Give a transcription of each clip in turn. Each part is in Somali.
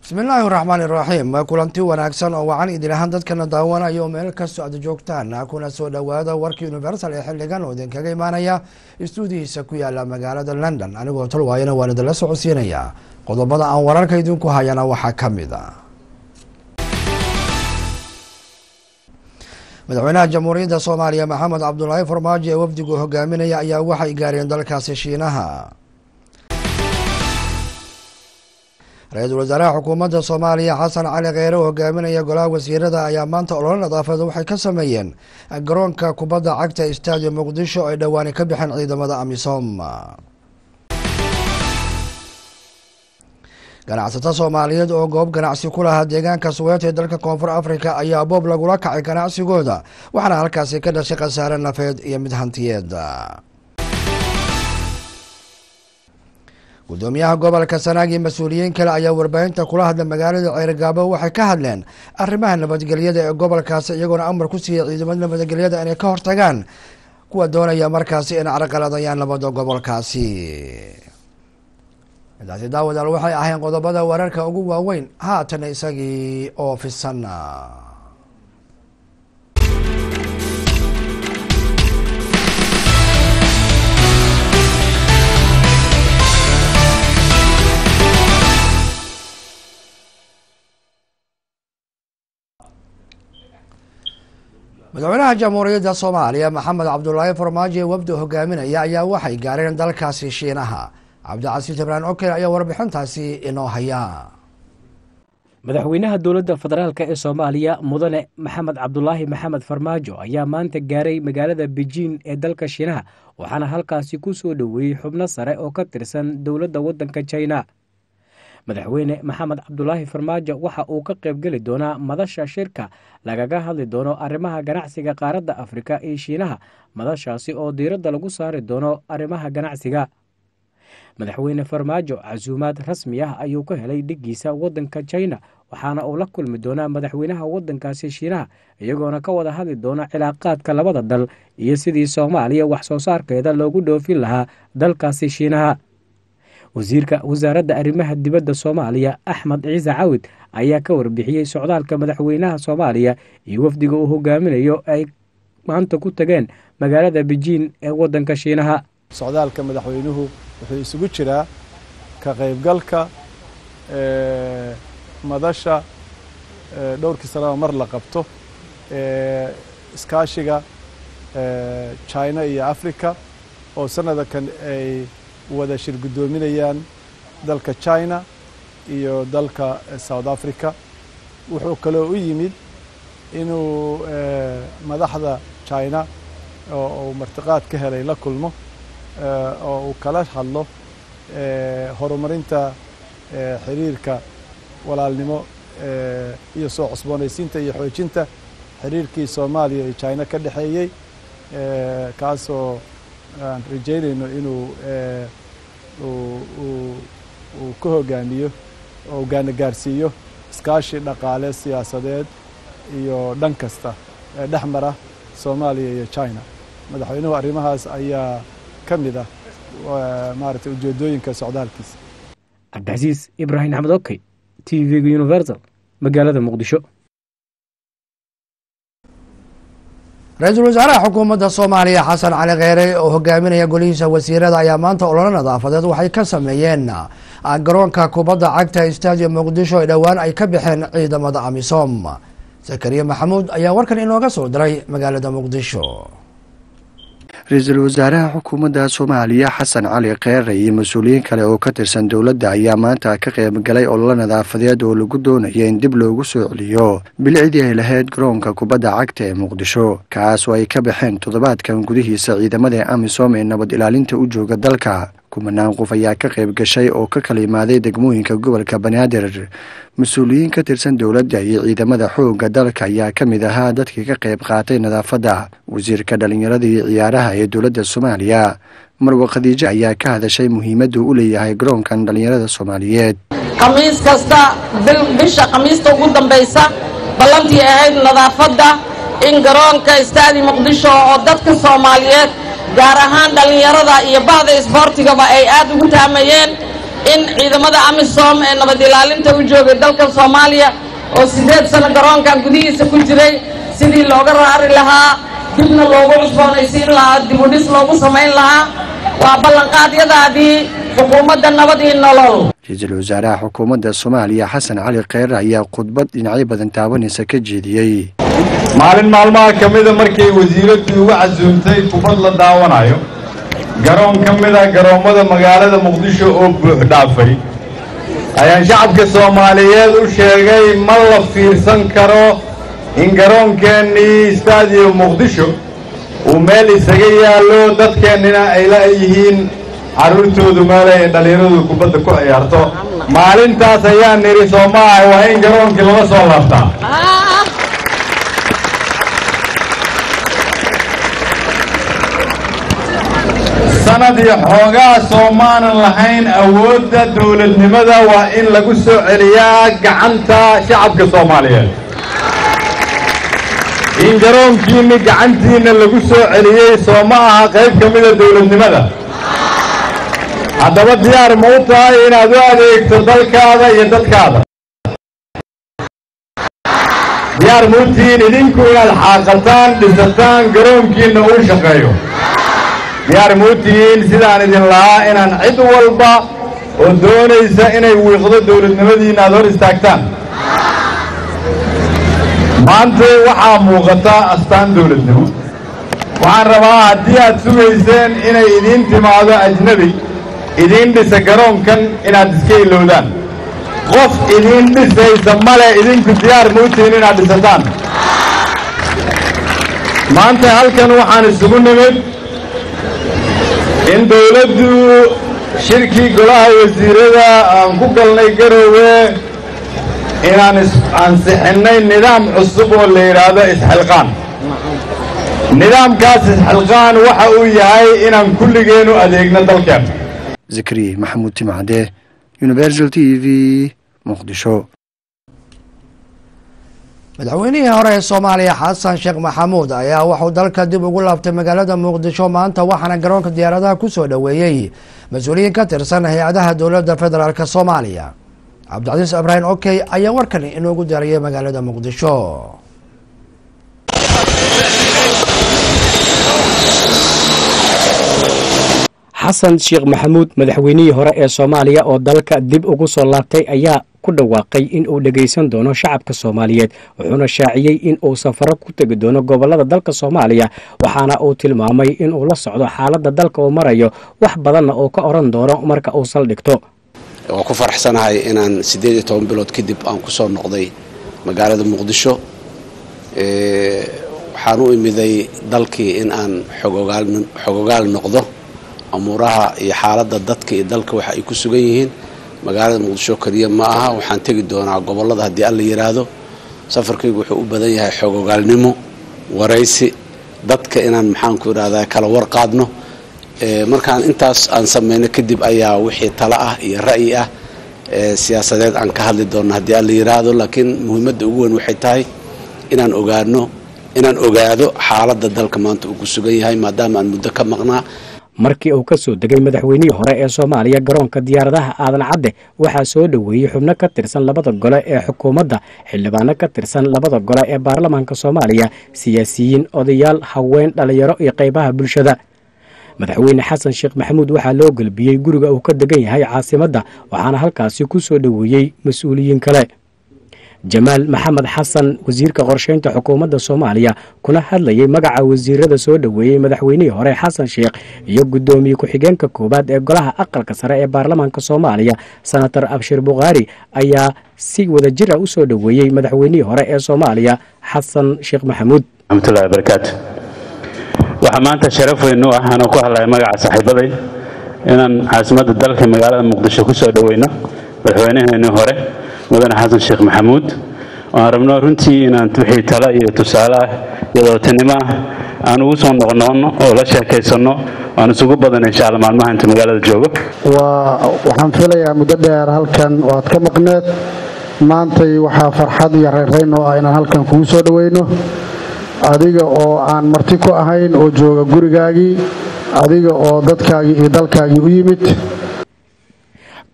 bismillaahi raxmaan iraxiim kulanti wanaagsan oo wacan idin ahaan dadkana daawanayo meel kastoo aad joogtaan kuna soo dhowaada warkii universal ee xiligan oo idinkaga imaanaya istuudihiisa ku yaala magaalada london anigoo tolwaayana waan idinla socodsiinayaa qodobada aan wararka idinku hayana waxaa ka mid a madaxweynaha jamhuuriyadda soomaaliya maxamed cabdulaahi farmaajo ee wafdigu hogaaminaya ayaa waxay gaareen dalkaasi shiinaha ra-iisul wasaaraha xukuumadda soomaaliya xasan cali kheyre oo hogaaminaya golaha wasiirada ayaa maanta ololo nadaafadeed waxay ka sameeyeen garoonka kubadda cagta stadium muqdisho ay dhowaani ka bixeen ciidamada amisom ganacsato soomaaliyeed oo goob ganacsi ku lahaa deegaanka suweet ee dalka koonfur africa ayaa boob lagula kacay ganacsigooda waxaana halkaasi ka dhashay khasaare nafeed iyo mid hantiyeed gudoomiyaha gobolka sanaag iyo mas-uuliyiin kale ayaa warbaahinta kula hadla magaalada ceerigaabo waxay ka hadleen arrimaha nabadgelyada ee gobolkaasi iyagoona amar ku siiyey ciidamada nabadgelyada inay ka hortagaan kuwa doonaya markaasi in carqaladayaan nabadda gobolkaasi midaasi daawadaal waxay ahayn qodobada wararka ugu waaweyn haatan isagii oo fisan madaxweynaha jamhuuriyadda soomaaliya maxamed cabdulaahi farmaajo ee wafdi hogaaminaya ayaa waxay gaareen dalkaasi shiinaha cabdicasiis ibraan okel ayaa warbixintaasi inoo haya madaxweynaha dowladda federaalk ee soomaaliya mudane maxamed cabdulaahi maxamed farmaajo ayaa maanta gaaray magaalada bejiin ee dalka shiinaha waxaana halkaasi ku soo dhoweeyey xubno sare oo ka tirsan dowladda waddanka jina madaxweyne maxamed cabdulaahi farmaajo waxa uu ka qaybgeli doonaa madasha shirka lagaga hadli doono arrimaha ganacsiga qaaradda afrika iyo shiinaha madashaasi oo diiradda lagu saari doono arrimaha ganacsiga madaxweyne farmaajo casuumaad rasmi ah ayuu ka helay dhiggiisa waddanka jina waxaana uu la kulmi doonaa madaxweynaha waddankaasi shiinaha iyagoona ka wada hadli doona cilaaqaadka labada dal iyo sidii soomaaliya wax soo saarkeeda loogu dhoofin lahaa dalkaasi shiinaha wasiirka wasaaradda arrimaha dibadda soomaaliya axmed ciise cawid ayaa ka warbixiyey socdaalka madaxweynaha soomaaliya iyo wafdiga uu hogaaminayo ay maanta ku tageen magaalada bejiin ee waddanka shiinaha socdaalka madaxweynuhu wuxuu isugu jiraa ka qaybgalka madasha dhowrkii sanaba mar la qabto iskaashiga china iyo africa oo sanadakan ay wada shir guddoominayaan dalka china iyo dalka south africa wuxuu kaloo u yimid inuu madaxda china oo uu martiqaad ka helay la kulmo oo uu kala hadlo horumarinta xiriirka walaalnimo iyo soo cusboonaysiinta iyo xoojinta xiriirkii soomaaliya iyo china ka dhexeeyey kaasoo aan rajaynayno inuu uu ka hogaamiyo oo gaana gaarsiiyo iskaashi dhaqaale siyaasadeed iyo dhan kasta ee dhex mara soomaaliya iyo china madaxweynuhu arrimahaas ayaa ka mid ah maaragtay ujeedooyinka socdaalkiisa cabdicasiis ibraahim axmed okey t v-ga universal magaalada muqdisho ra-iisul wasaaraha xukuumadda soomaaliya xasan cali kheyre oo hogaaminaya golihiisa wasiirada ayaa maanta ololo nadaafadeed waxay ka sameeyeen garoonka kubadda cagta stadium muqdisho ee dhowaan ay ka baxeen ciidamada amisom zakariya maxamuud ayaa warkan inooga soo diray magaalada muqdisho ra-iisul wasaaraha xukuumadda soomaaliya xasan cali kheyre iyo mas-uuliyiin kale oo ka tirsan dowladda ayaa maanta ka qayb galay ololo nadaafadeed oo lagu doonaya in dib loogu soo celiyo bilicdii ay lahayd garoonka kubadda cagta ee muqdisho kaas oo ay ka baxeen toddobaadkan gudihiisa ciidamada amisom ee nabad ilaalinta u jooga dalka kumanaan qof ayaa ka qayb gashay oo ka kala imaaday degmooyinka gobolka banaadir mas-uuliyiin ka tirsan dowladda iyo ciidamada xoogga dalka ayaa ka mid ahaa dadkii ka qayb qaatay nadaafadda wasiirka dhallinyarada iyo ciyaaraha ee dowladda soomaaliya marwa khadiijo ayaa ka hadashay muhiimaddu u leeyahay garoonkan dhallinyarada soomaaliyeed khamiis kasta bisha khamiista ugu dambaysa ballantii ahayd nadaafadda in garoonka istaadi muqdisho oo dadka soomaaliyeed gaar ahaan dhallinyarada iyo bahda isboortigaba ay aad ugu taamayeen in ciidamada amisom ee nabad ilaalinta u joogay dalka soomaaliya oo siddeed sano garoonkan gudihiisa ku jiray sidii looga raari lahaa dibna loogu cusboonaysiin lahaa dibudhis loogu samayn lahaa waa ballanqaadyadaadii xukuumadda nabad iyo nolol ra-iisul wasaaraha xukuumadda soomaaliya xasan cali kheyre ayaa khudbad dhinacyo badan taabanaysa ka jeediyey maalin maalmaha ka mida markay wasiiraddu uga casuumtay kubad la daawanayo garoon ka mida garoommada magaalada muqdisho oo buux dhaafay ayaan shacabka soomaaliyeed u sheegay ma la fiirsan karo in garoonkeennii istaadiyo muqdisho uu meel isaga yaallo dadkeennina ay la yihiin carruurtoodu meele ay dhallinyaradu kubadda ku ciyaarto maalintaas ayaan nidhi soo ma aha waa in garoonkii lala soo laabtaa sanad iyo xoogaa soomaanan lahayn awoodda dawladnimada waa in lagu soo celiyaa gacanta shacabka soomaaliyeed in garoonkiinni gacantiinna lagu soo celiyey soo ma aha qayb ka mida dawladnimada haddaba diyaar ma u tahay inaad u adeegto dalkaada iyo dadkaada diyaar ma u tihiin idinku inaad xaaqataan dhisataan garoonkiinna uu shaqeeyo diyaar ma u tihiin sidaan idin lahaa inaan cid walba oo doonaysa inay wiiqdo dawladnimadiinna aad hor istaagtaan maanta waxaa muuqata astaan dawladnimo waxaan rabaa haddii aad sugayseen inay idiin timaado ajnebi idiin dhisa garoonkan inaad iska ilowdaan qof idiin dhisaysa male idinku diyaar ma u tihiin inaad dhisataan maanta halkan waxaan isugu nimid in dawladdu shirkii golaha wasiirada aan ku galnay garoowe inaan ansixinnay nidaam cusub oo la yidhaahdo isxilqaan nidaamkaas isxilqaan waxa uu yahay inaan kulligeennu adeegno dalkeen zakariya maxamuud timcade universal t v muqdisho madaxweynihii hore ee soomaaliya xasan sheekh maxamuud ayaa wuxuu dalka dib ugu laabtay magaalada muqdisho maanta waxaana garoonka diyaaradaha kusoo dhoweeyey mas-uuliyiin ka tirsan hay-adaha dowladda federaalk soomaaliya cabdicasiis ibraahim okey ayaa warkan inoogu diyaariyay magaalada muqdisho xasan sheekh maxamuud madaxweynihii hore ee soomaaliya oo dalka dib ugu soo laabtay ayaa ku dhawaaqay in uu dhegaysan doono shacabka soomaaliyeed wuxuuna shaaciyey in uu safaro ku tegi doono gobolada dalka soomaaliya waxaana uu tilmaamay in uu la socdo xaaladda dalka uu marayo wax badanna uu ka odhan doono marka uu saldhigto waan ku faraxsanahay inaan siddeed iyo toban bilood kadib aan ku soo noqday magaalada muqdisho waxaan u imiday dalkii in aan xogogaal noqdo amuuraha iyo xaaladda dadka iyo dalka waxa ay ku sugan yihiin magaalada muqdisho keliya ma aha waxaan tegi doonaa gobollada haddii alla yidhaahdo safarkaygu wuxuu u badan yahay xogogaalnimo waraysi dadka inaan maxaanku idhahdaa kala warqaadno markaan intaas aan samayno kadib ayaa wixii talo ah iyo ra'yi ah siyaasadeed aan ka hadli doonno haddii alla yidhaahdo laakiin muhiimadda ugu weyn waxay tahay inaan ogaano inaan ogaado xaaladda dalka maanta uu ku sugan yahay maadaama aan muddo ka maqnaa markii uu ka soo degay madaxweynihii hore ee soomaaliya garoonka diyaaradaha aadan cadde waxaa soo dhoweeyey xubno ka tirsan labada gole ee xukuumadda xildhibaano ka tirsan labada gole ee baarlamaanka soomaaliya siyaasiyiin odayaal haween dhallinyaro iyo qaybaha bulshada madaxweyne xasan sheekh maxamuud waxaa loo gelbiyey guriga uu ka degan yahay caasimadda waxaana halkaasi ku soo dhoweeyey mas-uuliyiin kale jamaal maxamed xasan wasiirka qorsheynta xukuumadda soomaaliya kuna hadlayay magaca wasiirada soo dhoweeyey madaxweynihii hore xasan sheekh iyo guddoomiye ku-xigeenka koowaad ee golaha aqalka sare ee baarlamaanka soomaaliya senator abshir bukhaari ayaa si wadajir ah u soo dhoweeyey madaxweynihii hore ee soomaaliya xasan sheekh maxamuud raxmatullahi barakaatu waxaa maanta sharaf weyn u ah anoo ku hadlaya magaca saaxiibaday inaan caasimadda dalka magaalada muqdisho ku soo dhoweyno madaxweynaheenii hore mudane xasan sheekh maxamuud waan rabno runtii inaan wixii talo iyo tusaale ah iyo wadatanimo ah aan ugu soo noqnoqno oo la sheekaysanno waan isugu badan insha alla maalmaha inta magaalada joogo waa waxaan filayaa muddo dheer halkan waad ka maqneed maantay waxaa farxad iyo reerayn oo ah inaan halkan kugu soo dhoweyno adiga oo aan marti ku ahayn oo jooga gurigaagii adiga oo dadkaagii iyo dalkaagii u yimid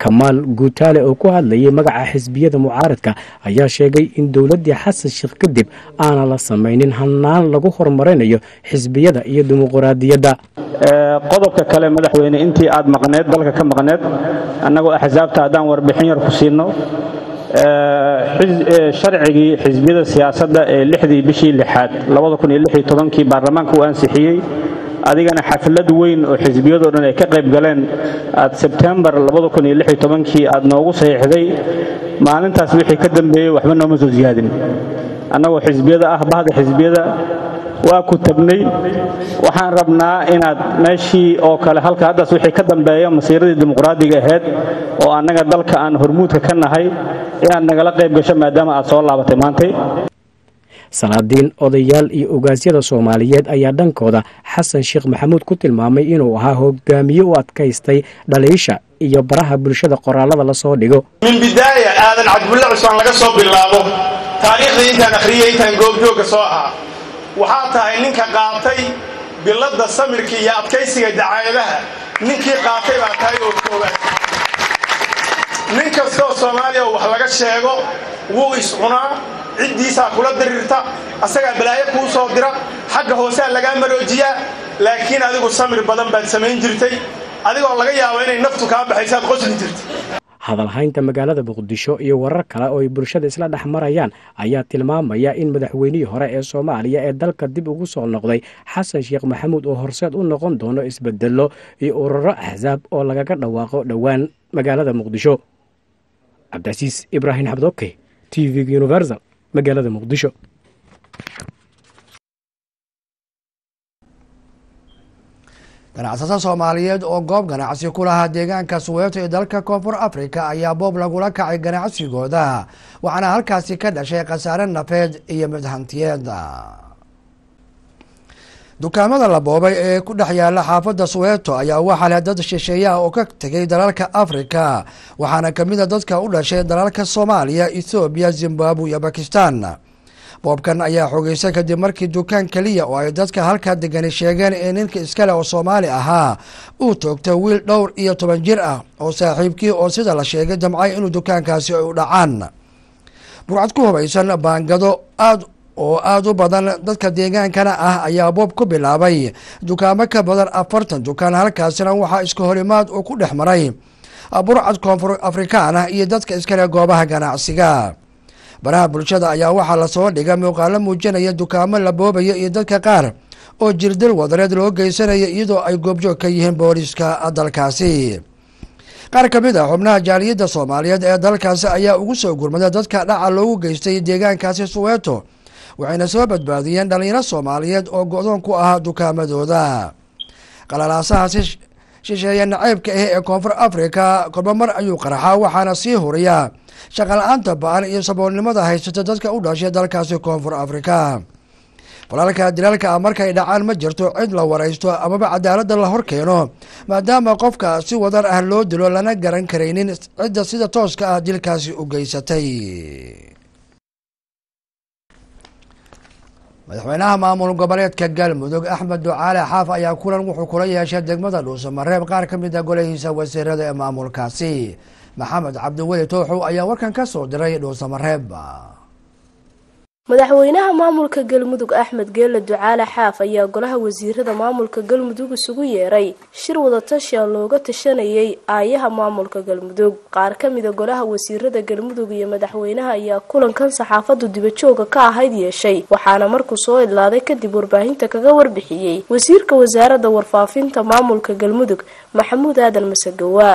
kamaal guutaale oo ku hadlayay magaca xisbiyada mucaaradka ayaa sheegay in dowladdii xasan sheekh kadib aanan la samaynin hanaan lagu horumarinayo xisbiyada iyo dimuquraadiyadda qodobka kale madaxweyne intii aad maqneed dalka ka maqneed annagoo axsaabta haddaan warbixin yar ku siino sharcigii xisbiyada siyaasadda ee lixdii bishii lixaad kii baarlamaanka uu ansixiyey adigana xaflad weyn oo xisbiyadoo dhan ay ka qayb galeen aad sebtembar kii aad noogu saxiixday maalintaas wixii ka dambeeyey waxba nooma soo siyaadin annagoo xisbiyada ah bahda xisbiyada waa ku tabnay waxaan rabnaa inaad meeshii oo kale halka haddaas wixii ka dambeeya masiiradii dimuqraadiga ahayd oo annaga dalka aan hormuudka ka nahay inaad nagala qayb gasho maadaama aad soo laabatay maantay salaadiin odayaal iyo ogaasyada soomaaliyeed ayaa dhankooda xasan sheekh maxamuud ku tilmaamay inuu ahaa hogaamiye u adkaystay dhaliisha iyo baraha bulshada qoraalada la soo dhigo min bidaaya aadan cabdulle cusmaan laga soo bilaabo taariikhdii intaan akhriyey intaan goobjoogga soo ahaa waxaa tahay ninka qaatay biladda samirka iyo adkaysiga dacaayadaha ninkii qaatay baa tahay oo koowaad nin kastoo soomaaliya wax laga sheego wuu iscunaa ciddiisaa kula diriirta asagaa balaayo kuu soo dira xagga hooseaa lagaa maroojiyaa laakiin adigu samir badan baad samayn jirtay adigoo laga yaabo inay naftu kaa baxaysaad qosli jirtay hadalhaynta magaalada muqdisho iyo warar kale oo ay bulshada isla dhex marayaan ayaa tilmaamaya in madaxweynihii hore ee soomaaliya ee dalka dib ugu soo noqday xasan sheekh maxamuud oo horseed u noqon doono isbedelo iyo ururo axsaab oo lagaga dhawaaqo dhowaan magaalada muqdisho cabdicasiis ibraahim xabdoke t v universal magaalada muqdisho ganacsato soomaaliyeed oo goob ganacsi ku lahaa deegaanka suweeto ee dalka koonfur afrika ayaa boob lagula kacay ganacsigooda waxaana halkaasi ka dhashay khasaare nafeed iyo mid hantiyeed dukaamada la boobay ee ku dhex yaala xaafadda suweeto ayaa waxaa leh dad shisheeyaha oo ka tegay dalalka afrika waxaana kamid a dadka u dhashay dalalka soomaaliya ethoobiya zimbabwe iyo bakistan boobkan ayaa xogeysay kadib markii dukaan keliya oo ay dadka halkaa degani sheegeen in ninka iskale oo soomaali ahaa uu toogtay wiil dhowr iyo toban jir ah oo saaxiibkii oo sida la sheegay damcay inuu dukaankaasi ay u dhacaan burcad ku hubaysan baangado aad oo aada u badan dadka deegaankana ah ayaa boob ku bilaabay dukaamo ka badan afartan dukaan halkaasina waxaa iska horimaad uu ku dhex maray burcad koonfur afrikaan ah iyo dadka iskale goobaha ganacsiga baraha bulshada ayaa waxaa lasoo dhigay muuqaalo muujinaya dukaamo la boobaya iyo dadka qaar oo jirdil wadareed loo geysanaya iyadoo ay goobjoog ka yihiin booliska dalkaasi qaar ka mid ah xubnaha jaaliyadda soomaaliyeed ee dalkaasi ayaa ugu soo gurmada dadka dhaca loogu geystay deegaankaasi suweeto waxayna soo badbaadiyeen dhalinyaro soomaaliyeed oo go-doon ku ahaa dukaamadooda qalalaasahaasi shisheeye naceybka ah ee koonfur afrika kolba mar ayuu qarxaa waxaana sii huriyaa shaqala-aanta ba-an iyo saboolnimada haysata dadka u dhashay dalkaasi koonfur afrika falalka dilaalka ah markay dhacaan ma jirto cid la waraysto amaba cadaaladda la hor keeno maadaama qofka si wadar ah loo dilo lana garan karaynin cidda sida tooska ah dilkaasi u geysatay madaxweynaha maamul goboleedka galmudug axmed ducaale xaaf ayaa kulan wuxuu kula yeeshay degmada dhuusamareeb qaar ka mid a golahiisa wasiirada ee maamulkaasi maxamed cabdiweli tooxow ayaa warkan ka soo diray dhuusamareeb madaxweynaha maamulka galmudug axmed geelle ducaale xaaf ayaa golaha wasiirada maamulka galmudug isugu yeeray shir wadatasha looga tashanayay aayaha maamulka galmudug qaar kamida golaha wasiirada galmudug iyo madaxweynaha ayaa kulankan saxaafadu dibajooga ka ahayd yeeshay waxaana markuu soo idlaaday kadib warbaahinta kaga warbixiyey wasiirka wasaaradda warfaafinta maamulka galmudug maxamuud aadan masagawa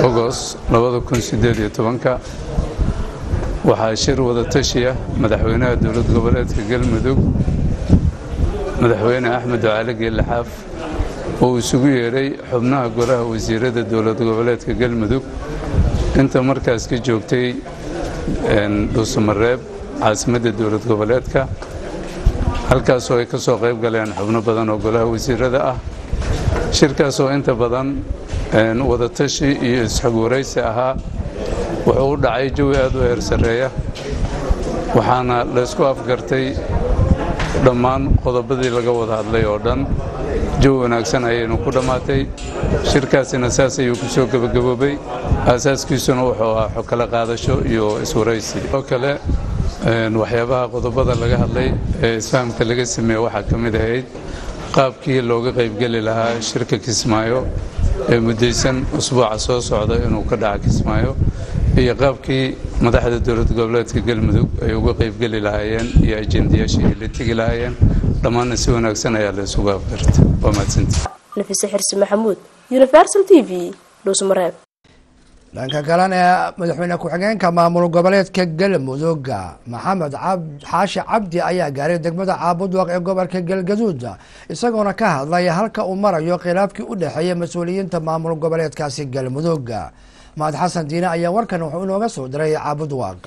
waxaa shir wadatashiya madaxweynaha dowlad goboleedka galmudug madaxweyne axmed ducaale geelle xaaf oo isugu yeedhay xubnaha golaha wasiirada dowlad goboleedka galmudug inta markaas ka joogtay dhuusamareeb caasimadda dowlad goboleedka halkaasoo ay ka soo qayb galeen xubno badan oo golaha wasiirada ah shirkaasoo inta badan wadatashi iyo isxog waraysi ahaa wuxuu u dhacay jawi aad u heer sarreeya waxaana laysku afgartay dhammaan qodobadii laga wada hadlay oo dhan jawi wanaagsan ayaynu ku dhammaatay shirkaasina saas ayuu ku soo gebagaboobay aasaaskiisuna wuxuu ahaa xog kala qaadasho iyo iswaraysi oo kale waxyaabaha qodobada laga hadlay ee isfahamka laga sameeye waxaa ka mid ahayd qaabkii looga qaybgeli lahaa shirka kismaayo ee muddaysan usbuuca soo socda inuu ka dhaca kismaayo iyo qaabkii madaxda dowlad goboleedka galmudug ay uga qaybgeli lahaayeen iyo ajendayaashii ay la tegi lahaayeen dhammaanna si wanaagsan ayaa la isugu afgarta waa mahadsanti nafise xirsi maxamuud universal t v dhuusmareeb dhanka kalena madaxweyne ku-xigeenka maamul goboleedka galmudug maxamed xaashi cabdi ayaa gaaray degmada caabudwaq ee gobolka galgaduud isagoona ka hadlay halka uu marayo khilaafkii u dhexeeya mas-uuliyiinta maamul goboleedkaasi galmudug mahad xasan diine ayaa warkan wuxuu inooga soo diray caabudwaq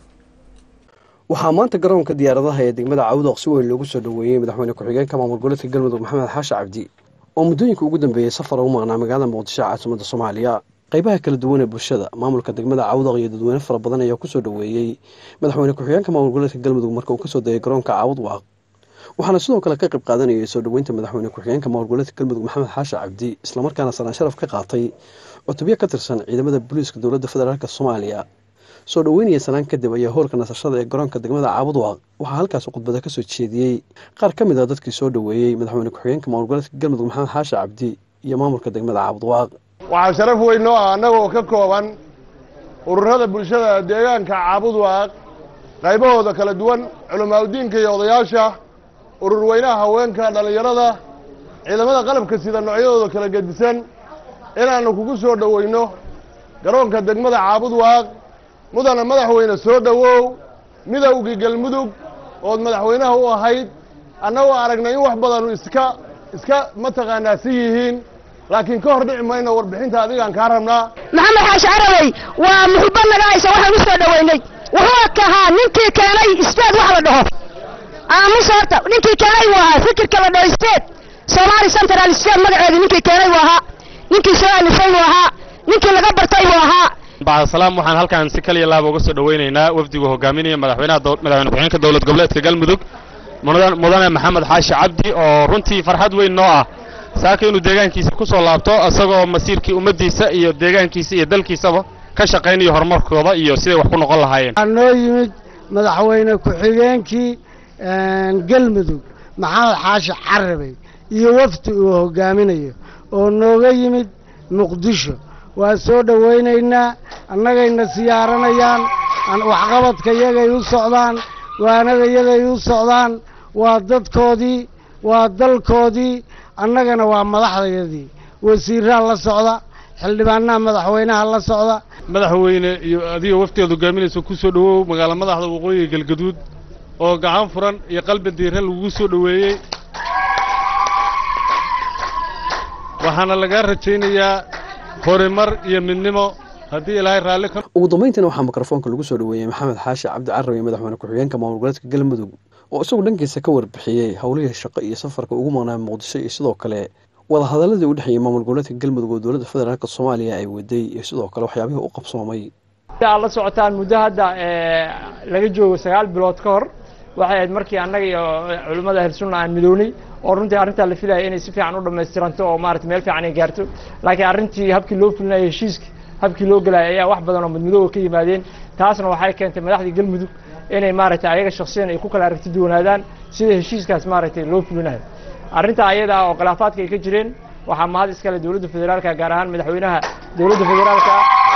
waxaa maanta garoonka diyaaradaha ee degmada caawudaq si weyn loogu soo dhoweeyey madaxweyne ku-xigeenka maamul goboleedka galmudug maxamed xaashi cabdi oo muddooyinka ugu dambeeyey safar ugu maqnaa magaalada muqdisho caasimada soomaaliya qaybaha kala duwan ee bulshada maamulka degmada caawudaq iyo dadweyne fara badan ayaa kusoo dhoweeyey madaxweyne ku-xigeenka maamul goboleedka galmudug marka uu kasoo degay garoonka caawudwaq waxaana sidoo kale ka qayb qaadanayay soo dhoweynta madaxweyne ku-xigeenka maamul goboleedka galmudug maxamed xaashi cabdi islamarkaana sanaan sharaf ka qaatay cutubyo ka tirsan ciidamada booliiska dowladda federaalk soomaaliya soo dhoweynaya sanaan kadib ayaa hoolka nasashada ee garoonka degmada caabudwaq waxaa halkaas khudbada kasoo jeediyey qaar ka mid a dadkii soo dhoweeyey madaxweyne ku-xigeenka maamul goboleedka galmudug maxamed xaashi cabdi iyo maamulka degmada caabudwaq waxaa sharaf weyn noo ah annaga oo ka kooban ururada bulshada deegaanka caabudwaaq qaybahooda kala duwan culamaauddiinka iyo odayaasha urur weynaha haweenka dhallinyarada ciidamada qalabka sida noocyadooda kala gedisan inaannu kugu soo dhoweyno garoonka degmada caabudwaaq mudana madaxweyne soo dhowow midowgii galmudug ood madaxweynaha u ahayd annagoo aragnay in wax badanu iska iska mataqaanaa si yihiin laakiin ka hor dhici mayno warbixinta adigaan kaa rabnaa maxamed xaashi carabey waa muxubba naga haysa waxaan u soo dhoweynay wuxuu kahaa ninkii keenay isteed wax la dhaho aamus horta ninkii keenay buu ahaa fikirka la dhaho isteed soomaali central state magaceedu ninkii keenay buu ahaa ninkii soo alifay buu ahaa ninkii laga bartay buu ahaa bacdasalaam waxaan halkan si kaliya laaba uga soo dhoweynaynaa wafdigu hogaaminaya madaxweynaha madaxweyne ku-xigeenka dowlad goboleedka galmudug mudane maxamed xaashi cabdi oo runtii farxad weyn noo ah saaka inuu deegaankiisa ku soo laabto isagoo masiirkii ummaddiisa iyo deegaankiisa iyo dalkiisaba ka shaqaynayo horumarkooda iyo siday wax ku noqon lahaayeen waxaa noo yimid madaxweyne ku-xigeenkii galmudug maxamed xaashi carabey iyo wafdi uu hogaaminayo oo nooga yimid muqdisho waa soo dhowaynaynaa annagayna siyaaranayaan waxqabadka yagay u socdaan waanada yagay u socdaan waa dadkoodii waa dalkoodii annagana waa madaxdayadii wasiiraa la socda xildhibaanaha madaxweynaha la socda madaxweyne iyo adiga waftigaad hogaaminaysa ku soo dhowow magaala madaxda waqooyiga galgaduud oo gacan furan iyo qalbi diiran lagugu soo dhoweeyey waxaana lagaa rajaynayaa horumar iyo midnimo haddii ilaahay raalli ka ugu dambayntiina waxaa mikrofoonka lagu soo dhoweeyey maxamed xaashi cabdi carabi madaxweyne ku-xigeenka maamul goboleedka galmudug oo isagu dhankiisa ka warbixiyey howlihii shaqo iyo safarka ugu maqnaa muqdisho iyo sidoo kale wadahadaladii u dhexeeyey maamul goboleedka galmudug oo dowladda federaalk soomaaliya ay waday iyo sidoo kale waxyaabihii u qabsoomay aad la socotaan muddo hadda laga joogo sagaal bilood ka hor waxay ahayd markii annaga iyo culimmada ahlusunna aan midownay oo runtii arrintaa la filaya inay si fiican u dhammaystiranto oo maarata meel fiican ay gaarto laakiin arrintii habkii loo fulinayo heshiiska habkii loo gelaya ayaa wax badan oo madmadooga ka yimaadeen taasna waxay keentay madaxdii galmudug inay maaragtay ayaga shaksiyan ay ku kala aragti duwanaadaan sida heshiiskaas maaragtay loo fulinayo arrinta ayada oo khilaafaadka ay ka jireen waxaa mahad iskale dowladda federaalka gaar ahaan madaxweynaha dowladda federaalka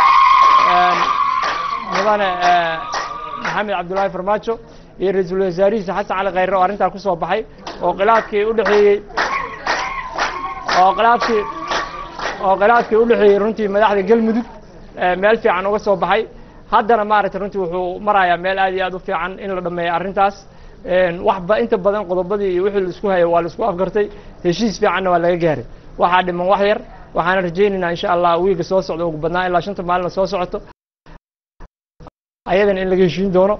mudane maxamed cabdullaahi farmaajo iyo ra-iisul wasaarihiisa xasan cali khayre oo arrintaa ku soo baxay oo khilaafkii u dhexeeyey oo khilaafkii oo khilaafkii u dhexeeyey runtii madaxda galmudug meel fiican uga soo baxay haddana maaragtay runtii wuxuu marayaa meel aad iyo aad u fiican in la dhameeyo arrintaas waxba inta badan qodobadii iyo wixii laisku hayay waa laisku afgartay heshiis fiicanna waa laga gaaray waxaa dhiman wax yar waxaana rajaynaynaa insha allah wiiga soo socda ugu badnaa ilaa shanta maalina soo socoto ayadana in laga heshiin doono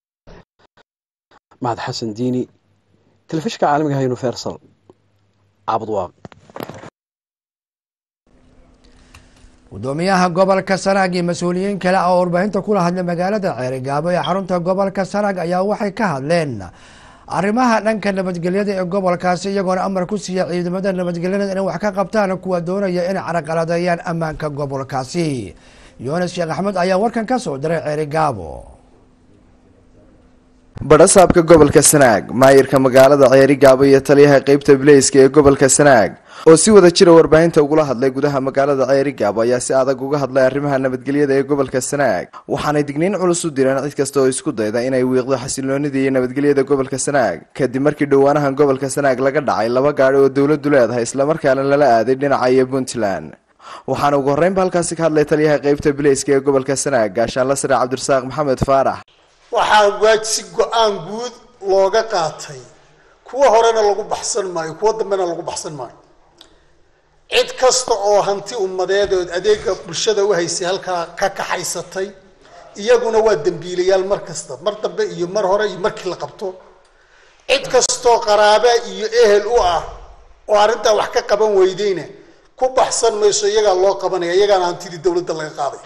mahad xasan diini telefishinka caalamiga ah universal caabudwaaq gudoomiyaha gobolka sanaag iyo mas-uuliyiin kale oo warbaahinta kula hadlay magaalada ceerigaabo ee xarunta gobolka sanaag ayaa waxay ka hadleen arrimaha dhanka nabadgelyada ee gobolkaasi iyagoona amar ku siiya ciidamada nabadgelyada inay wax ka qabtaan kuwa doonaya inay caraqaladeeyaan ammaanka gobolkaasi yunis sheekh axmed ayaa warkan ka soo diray ceeri gaabo badhasaabka gobolka sanaag maayirka magaalada ceeri gaabo iyo taliyaha qeybta bileyska ee gobolka sanaag oo si wada jira warbaahinta ugula hadlay gudaha magaalada ceeri gaabo ayaa si adag uga hadlay arrimaha nabadgelyada ee gobolka sanaag waxaanay digniin culus u direen cid kasta oo isku dayda inay wiiqdo xasiloonida iyo nabadgelyada gobolka sanaag kadib markii dhowaanahan gobolka sanaag laga dhacay laba gaadhi oo dowladdu leedahay islamarkaana lala aaday dhinaca iyo puntland waxaana ugu horreynba halkaasi ka hadlay taliyaha qeybta bileyska ee gobolka sanaag gaashaanla sare cabdirasaaq maxamed faarax waxaa waaj si go-aan guud looga qaatay kuwa horena lagu baxsan maayo kuwa dambena lagu baxsan maayo cid kasta oo hanti ummadeed oo adeega bulshada u haysay halkaa ka kaxaysatay iyaguna waa dembiilayaal mar kasta mar dambe iyo mar hore iyo markii la qabto cid kastoo qaraabe iyo ehel u ah oo arrintaa wax ka qaban weydeyna ku baxsan mayso iyagaa loo qabanaya iyagaana hantidii dowladda laga qaaday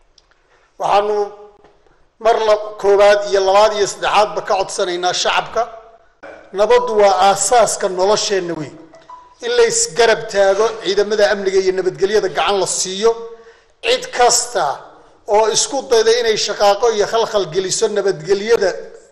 waxaanu mar la koowaad iyo labaad iyo saddexaadba ka codsanaynaa shacabka nabaddu waa aasaaska nolosheenna wey in la isgarab taago ciidamada amniga iyo nabadgelyada gacan la siiyo cid kasta oo isku dayda inay shaqaaqo iyo khalkhal geliso nabadgelyada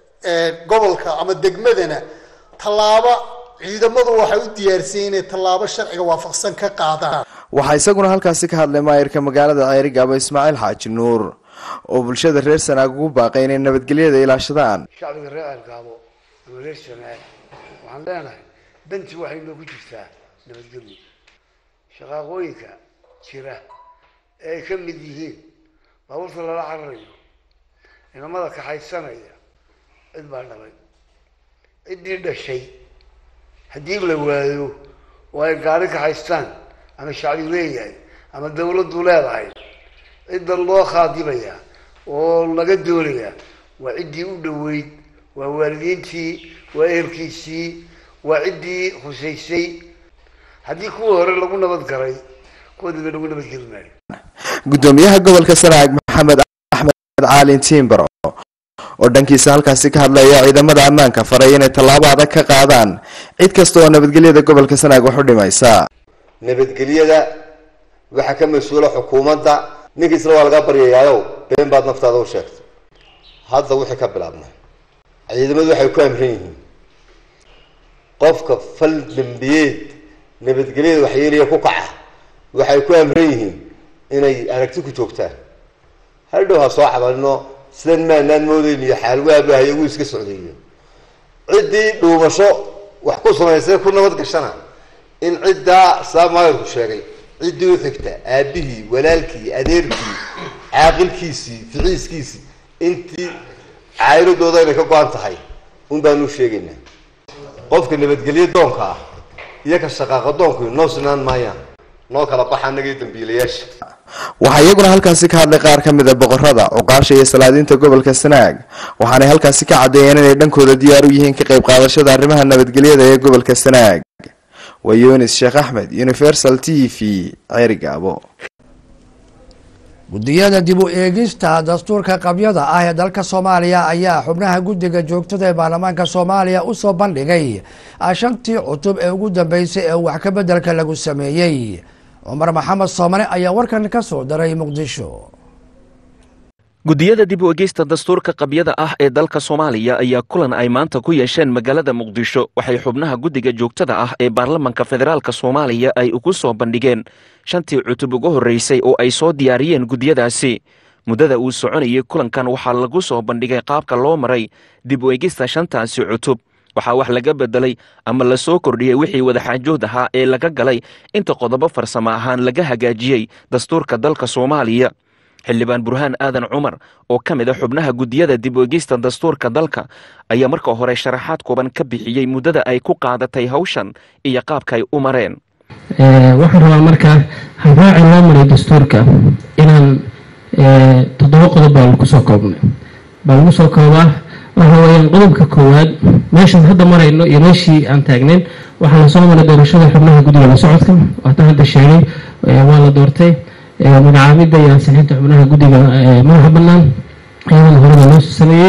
gobolka ama degmadana tallaabo ciidamadu waxay u diyaarsan inay tallaabo sharciga waafaqsan ka qaadaan waxaa isaguna halkaasi ka hadlay maayirka magaalada ceeri gaabo ismaaciil xaaji nuur oo bulshada reer sanaag ugu baaqay inay nabadgelyada ilaashadaan shacbiga reer ceelgaabo ama reer sanaag waxaan leenahay danti waxay noogu jirtaa nabadgelyo shaqaaqooyinka jira ee ay ka mid yihiin baabuurta lala cararayo inamada kaxaysanaya cid baa dhalay ciddii dhashay haddii la waayo oo ay gaari kaxaystaan ama shacbi leeyahay ama dawladdu leedahay cidda loo khaadibaya oo laga doonaya waa ciddii u dhoweyd waa waalidiintii waa ehelkiisii waa ciddii husaysay haddii kuwa hore lagu nabad galay kuwa dambe lagu nabadgeli maayo gudoomiyaha gobolka sanaag maxamed axmed caalin tiimbaro oo dhankiisa halkaasi ka hadlaya ciidamada ammaanka faray inay tallaabo adag ka qaadaan cid kasta oo nabadgelyada gobolka sanaag wax u dhimaysa nabadgelyada waxaa ka mas-uula xukuumadda ninkiisna waa laga baryayaayow been baad naftaada u sheegtay hadda wixii ka bilaabnay ciidamadu waxay ku amran yihiin qofka fal dembiyeed nabadgelyada waxyeelaya ku kaca waxay ku amran yihiin inay aragti ku joogtaan hadhow ha soo cabalino sidan maanaan moodeyn iyo xaalwaabahay ugu iska socdayo ciddii dhuumasho wax ku samaysay ku nabad gashana in ciddaa saa maayirku sheegay ciddii u xigta aabihii walaalkii adeerkii caaqilkiisii ficiiskiisii intii caayiladooda inay ka go-an tahay un baanu sheegaynaa qofka nabadgelyo doonka ah iyo ka shaqaaqa doonku noo sinaan maayaan noo kala baxa annaga iyo dambiilayaasha waxaa iyaguna halkaasi ka hadlay qaar ka mid a boqorada cuqaasha iyo salaadiinta gobolka sanaag waxaanay halkaasi ka caddeeyeen inay dhankooda diyaar u yihiin ka qayb qaadashada arrimaha nabadgelyada ee gobolka sanaag waa yunis sheekh axmed universal t v ceeri gaabo guddiyada dib u eegista dastuurka qabyada ah ee dalka soomaaliya ayaa xubnaha guddiga joogtada ee baarlamaanka soomaaliya usoo bandhigay shantii cutub ee ugu dambeysay ee wax ka bedelka lagu sameeyey cumar maxamed soomane ayaa warkan ka soo daray muqdisho guddiyada dib u egeysta dastuurka qabyada ah ee dalka soomaaliya ayaa kulan ay maanta ku yeesheen magaalada muqdisho waxay xubnaha guddiga joogtada ah ee baarlamanka federaalk soomaaliya ay ugu soo bandhigeen shantii cutub ugu horreysay oo ay soo diyaariyeen guddiyadaasi muddada uu soconayay kulankan waxaa lagu soo bandhigay qaabka loo maray dib u egista shantaasi cutub waxaa wax laga bedelay ama la soo kordhiyey wixii wadaxaajood ahaa ee laga galay inta qodobo farsamo ahaan laga hagaajiyey dastuurka dalka soomaaliya xildhibaan burhaan aadan cumar oo ka mid a xubnaha guddiyada dib u egeysta dastuurka dalka ayaa marka hore sharaxaad kooban ka bixiyey muddada ay ku qaadatay hawshan iyo qaabka ay u mareen waxaan rabaa markaa habraaci loo maray dastuurka inaan toddoba qodob baa lagu soo koobnay baa lagu soo koobaa waxa weeyaan qodobka koowaad meeshaan hadda marayno iyo meeshii aan taagnayn waxaa lasoo maray doorashada xubnaha guddiga la socodka waatan hadda sheegay waa la doortay magacaabidda iyo ansixinta xubnaha guddiga madaxa bannaan iyadana horada loo sameeyey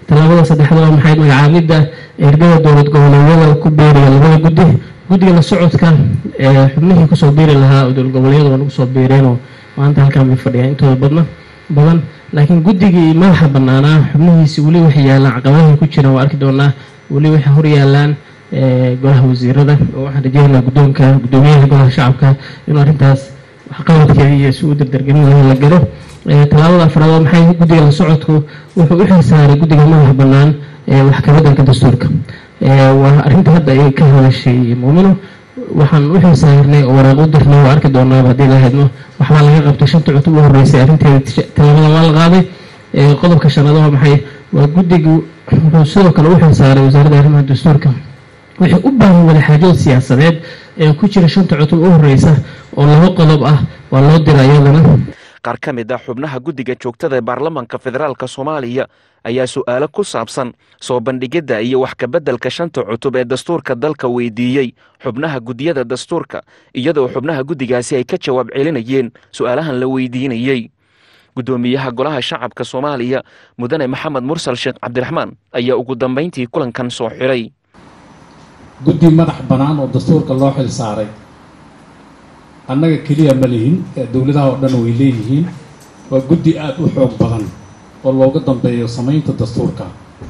tallaabada saddexaad waa maxay magacaabidda ergada dowlad goboleedyada ku biiriya labada guddi guddiga la socodka ee xubnihii kusoo biiri lahaa oo dowlad goboleedyada waa nagu soo biireenoo maanta halkaan bay fadhiyaan intooda badna badan laakiin guddigii madaxa banaanaa xubnihiisi weli waxay yaalaan caqabadahay ku jiraan waa arki doonaa weli waxay hor yaalaan golaha wasiirada oo waxaan rajeynayaa guddoonka guddoomiyaha golaha shacabka inuu arrintaas waxqabadkeeda iyo si u dardargelin laha la galo tallaabada afraad waa maxay guddiga la socodku wuxuu u xilsaaray guddiga madaxa bannaan wax ka beddelka dastuurka waa arrinta hadda ay ka hadashay muumino waxaan u xilsaarnay oo waraaq u dirnay waa arki doonaaba haddii la hadmo waxbaa laga qabtay shanta cutub u horreysay arrinteeda tallaabada waa la qaaday qodobka shanaad waa maxay waa guddigu wuxuu sidoo kale u xilsaaray wasaaradda arrimaha dastuurka wixii u baahan wadaxaajood siyaasadeed ee ku jira shanta cutub u horreysa oo laba qodob ah waa loo dira iyadana qaar ka mid ah xubnaha guddiga joogtada ee baarlamanka federaalk soomaaliya ayaa su'aalo ku saabsan soo bandhigidda iyo wax kabeddelka shanta cutub ee dastuurka dalka weydiiyey xubnaha guddiyada dastuurka iyadoo xubnaha guddigaasi ay ka jawaab celinayeen su'aalahan la weydiinayey guddoomiyaha golaha shacabka soomaaliya mudane maxamed mursal sheekh cabdiraxmaan ayaa ugu dambayntii kulankan soo xiray guddi madax bannaan oo dastuurka loo xil saaray annaga keliya ma lihin dowladaha oo dhan way leeyihiin waa guddi aada u xoog badan oo looga dambeeyo samaynta dastuurka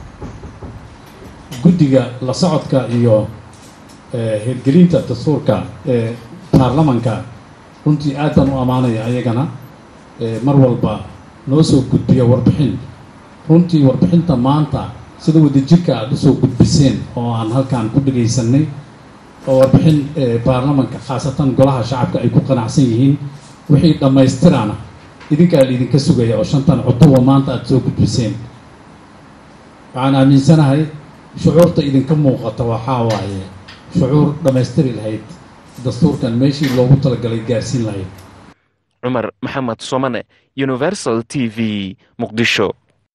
guddiga la socodka iyo hirgelinta dastuurka ee baarlamanka runtii aad baan u ammaanaya ayagana mar walba noo soo gudbiya warbixin runtii warbixinta maanta sida wadajirka aada usoo gudbiseen oo aan halkaan ku dhagaysanay oo warbixin baarlamanka khaasatan golaha shacabka ay ku qanacsan yihiin wixii dhammaystiraana idinkaa laidinka sugaya oo shantan cutuba maanta aada soo gudbiseen waxaan aaminsanahay shucuurta idinka muuqata waxaa waaye shucuur dhammaystiri lahayd dastuurkan meeshii loogu talagalay gaarsiin lahayd cumar maxamed somane universal t v muqdisho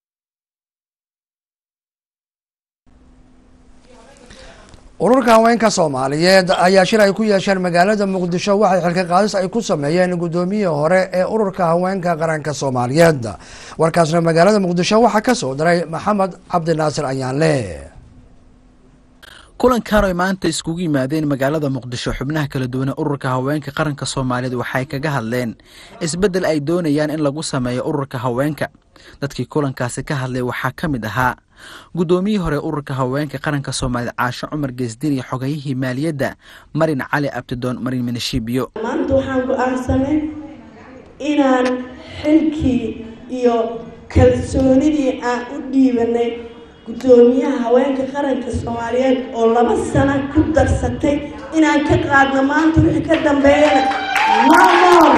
ururka haweenka soomaaliyeed ayaa shir ay ku yeesheen magaalada muqdisho waxay xilka qaadis ay ku sameeyeen guddoomiyihii hore ee ururka haweenka qaranka soomaaliyeed warkaasna magaalada muqdisho waxaa ka soo diray maxamed cabdinaasir ayaanle kulankan oy maanta iskugu yimaadeen magaalada muqdisho xubnaha kala duwane ururka haweenka qaranka soomaaliyeed waxay kaga hadleen isbeddel ay doonayaan in lagu sameeyo ururka haweenka dadkii kulankaasi ka hadlay waxaa ka mid ahaa guddoomiyihii hore ururka haweenka qaranka soomaaliyeed caasho cumar geesdin iyo xogayihii maaliyadda marin cali abtidoon marin minishibiyo maanta waxaan go-aansanay inaan xilkii iyo kalsoonidii aan u dhiibanay guddoomiyaha haweenka qaranka soomaaliyeed oo laba sano ku darsatay inaan ka qaadno maanta wixii ka dambeeyana mamor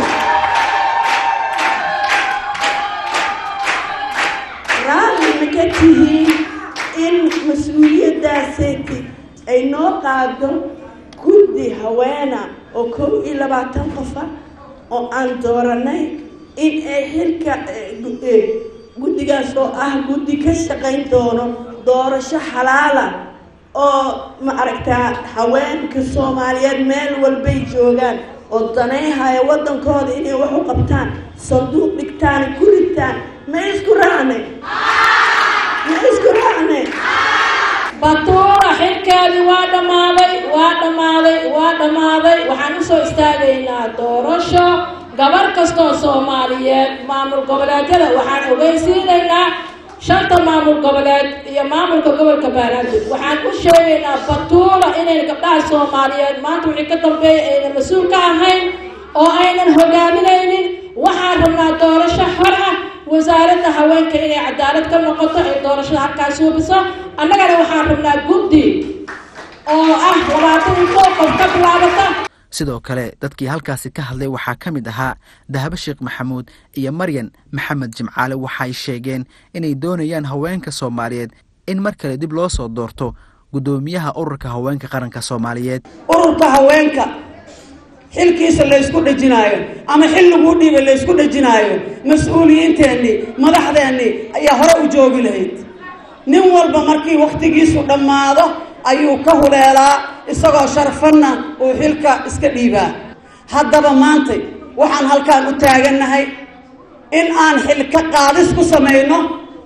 raalli ma ka tihiin in mas-uuliyaddaaseti ay noo qaado guddi haweena oo kow iyo labaatan qofa oo aan dooranay in ay xilka guddigaas oo ah guddi ka shaqayn doono doorasho xalaala oo ma aragtaa haweenka soomaaliyeed meel walbay joogaan oo danayhaya waddankooda inay wax u qabtaan sanduuq dhigtaan ku ritaan ma isku raacnay ma isku raacnay batuura xilkeedii waa dhammaaday waa dhammaaday waa dhammaaday waxaan usoo istaagaynaa doorasho gabar kastoo soomaaliyeed maamul goboleedyada waxaan ogeysiinaynaa shanta maamul goboleed iyo maamulka gobolka baanaadeg waxaan u sheegaynaa batuula inayna gabdhaha soomaaliyeed maanta wixii ka dambeeya aynan mas-uul ka ahayn oo aynan hogaaminaynin waxaan rabnaa doorasho xor ah wasaaradda haweenka inay cadaalad ka noqoto ay doorashada halkaas hubiso annagana waxaan rabnaa guddi oo ah labaatan iyo koo qof ka bilaabata sidoo kale dadkii halkaasi ka hadlay waxaa ka mid ahaa dahabo sheekh maxamuud iyo maryan maxamed jimcaale waxay sheegeen inay doonayaan haweenka soomaaliyeed in mar kale dib loo soo doorto guddoomiyaha ururka haweenka qaranka soomaaliyeed ururka haweenka xilkiisa laysku dhejinaayo ama xil laguu dhiibay laysku dhejinaayo mas-uuliyiinteennii madaxdeennii ayaa hore u joogi lahayd nin walba markii wakhtigiisu dhammaado ayuu ka huleelaa isagoo sharfanna uu xilka iska dhiibaa haddaba maantay waxaan halkaan u taagannahay in aan xilka qaadis ku samayno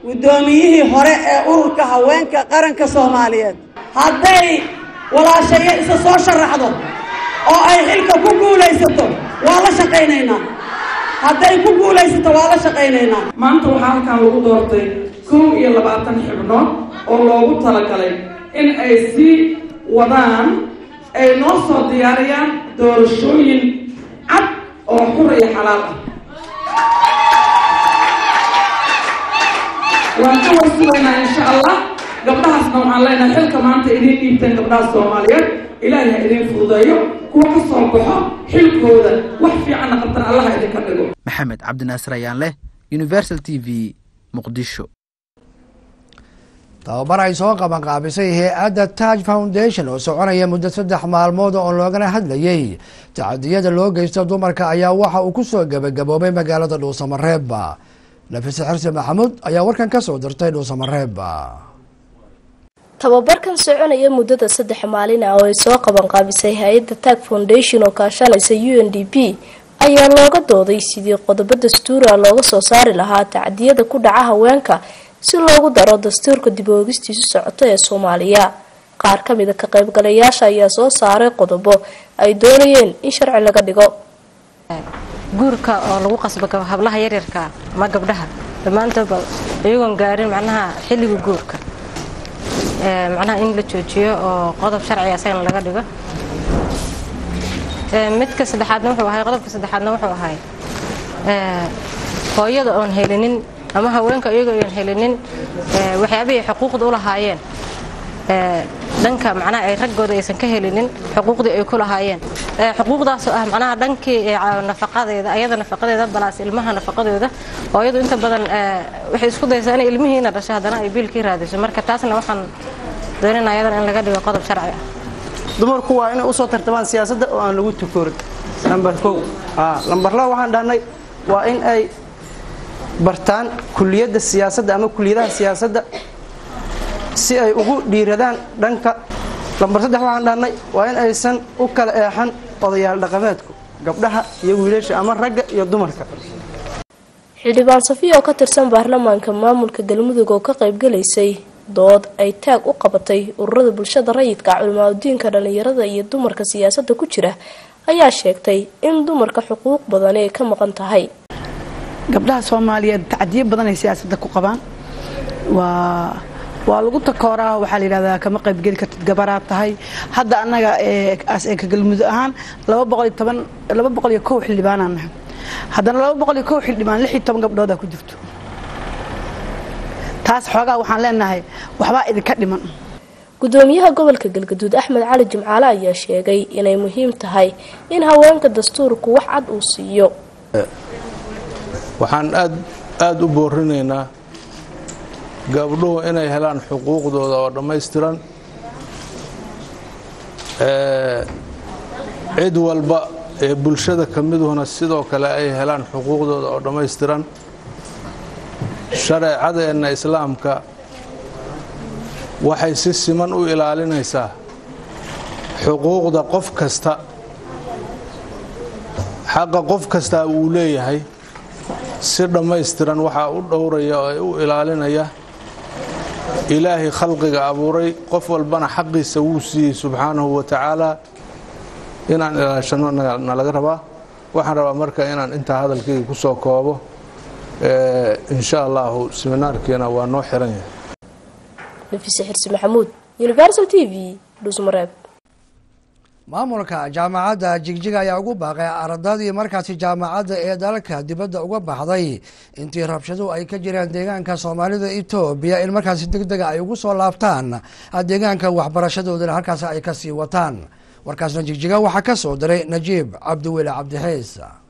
guddoomiyihii hore ee ururka haweenka qaranka soomaaliyeed hadday walaashayo isa soo sharaxdo oo ay xilka ku guulaysato waa la shaqaynaynaa hadday ku guulaysato waa la shaqaynaynaa maanta waxaa halkan lagu doortay kow iyo labaatan xibnood oo loogu talagalay in ay sii wadaan ay noo soo diyaariyaan doorashooyin cad oo xur iyo xalaal ah waan ka warsugaynaa insha allah gabdhahaasna waxaan leenahay xilka maanta idiin dhiibteen gabdhaha soomaaliyeed ilaahay ha idiin fududeeyo kuwa ka soo baxo xilkooda wax fiicanna qabtan allaha idinka dhigo maxamed cabdinaasir ayaan leh universal t v muqdisho tababar ay soo qabanqaabisay hay-adda taj foundation oo soconaya muddo saddex maalmood oo loogana hadlayay tacadiyada loo geysto dumarka ayaa waxa uu ku soo gebagaboobay magaalada dhuusamareeb nafise xirsi maxamuud ayaa warkan ka soo dirtay dhuusamareeb tababarkan soconaya muddada saddex maalin ah oo ay soo qabanqaabisay hay-adda tag foundation oo kaashanaysa u n d p ayaa looga dooday sidii qodobo dastuura looga soo saari lahaa tacdiyada ku dhaca haweenka si loogu daro dastuurka dib oogistiisu socoto ee soomaaliya qaar ka mida ka qaybgalayaasha ayaa soo saaray qodobo ay doonayeen in sharci laga dhigo guurka oo lagu qasbo hablaha yaryarka ama gabdhaha dhammaantoodba iyagoon gaarin macnaha xilliga guurka macnaha in la joojiyo oo qodob sharciga asagana laga dhigo midka saddexaadna wuxuu ahay qodobka saddexaadna wuxuu ahay hooyada oon helinin ama haweenka iyagoo oon helinin waxyaabihii xuquuqda u lahaayeen dhanka macnaha ay raggooda aysan ka helinin xuquuqdii ay ku lahaayeen xuquuqdaasoo ah macnaha dhankii nafaqadeeda ayada nafaqadeeda balaas ilmaha nafaqadooda hooyadu inta badan waxay isku daysaa inay ilmihiina dhasho haddana ay biilkii raadiso marka taasna waxaan doonayna ayadana in laga dhigo qodob sharci ah dumarku waa inay usoo tartamaan siyaasadda oo aan lagu tukorin lambar kow lambar laba waxaan dhahnay waa in ay bartaan kuliyadda siyaasadda ama kuliyadaha siyaasadda si ay ugu dhiiradaan dhanka lambar saddex waxaan dhahnay waa in aysan u kala eexan odayaal dhaqameedku gabdhaha iyo wiilasha ama ragga iyo dumarka xildhibaan safiya oo ka tirsan baarlamaanka maamulka galmudug oo ka qaybgalaysay dood ay taag u qabatay ururada bulshada rayidka culimaadudiinka dhallinyarada iyo dumarka siyaasadda ku jira ayaa sheegtay in dumarka xuquuq badani ay ka maqan tahay gabdhaha soomaaliyeed tacdiyo badan ay siyaasadda ku qabaan waa waa lagu takooraa waxaa la yidhahdaa kama qaybgeli kartid gabaraad tahay hadda annaga ka galmudug ahaan laba boqol iyo toban laba boqol iyo kow xildhibaanaan nahay haddana laba boqol iyo kow xildhibaan lix iyo toban gabdhoodaa ku jirto taas xoogaa waxaan leenahay waxbaa idinka dhiman gudoomiyaha gobolka galgaduud axmed cali jimcaale ayaa sheegay inay muhiim tahay in haweenka dastuurku wax cad uu siiyo waxaan aad aada u boorinaynaa gabdhuhu inay helaan xuquuqdooda oo dhammaystiran cid walba ee bulshada ka miduhuna sidoo kale ay helaan xuquuqdooda oo dhammaystiran shareecadeenna islaamka waxay si siman u ilaalinaysaa xuquuqda qof kasta xaqa qof kastaa uu leeyahay si dhammaystiran waxaa u dhowraya oo u ilaalinaya ilaahay khalqiga abuuray qof walbana xaqiisa wuu siiyey subxaanahu wa tacaala inaan ilaashano nalaga rabaa waxaan rabaa marka inaan intaa hadalkayga ku soo koobo insha allahu seminaarkiina waa noo xiran yahay nafise xirsi maxamuud universal t v dhusmareeb maamulka jaamacadda jigjiga ayaa ugu baaqay ardadii markaasi jaamacadda ee dalka dibadda uga baxday intii rabshaduhu ay ka jireen deegaanka soomaalida etoobiya in markaasi deg dega ay ugu soo laabtaan deegaanka waxbarashadoodana halkaasi ay kasii wataan warkaasna jigjiga waxaa ka soo diray najiib cabdiweli cabdixiis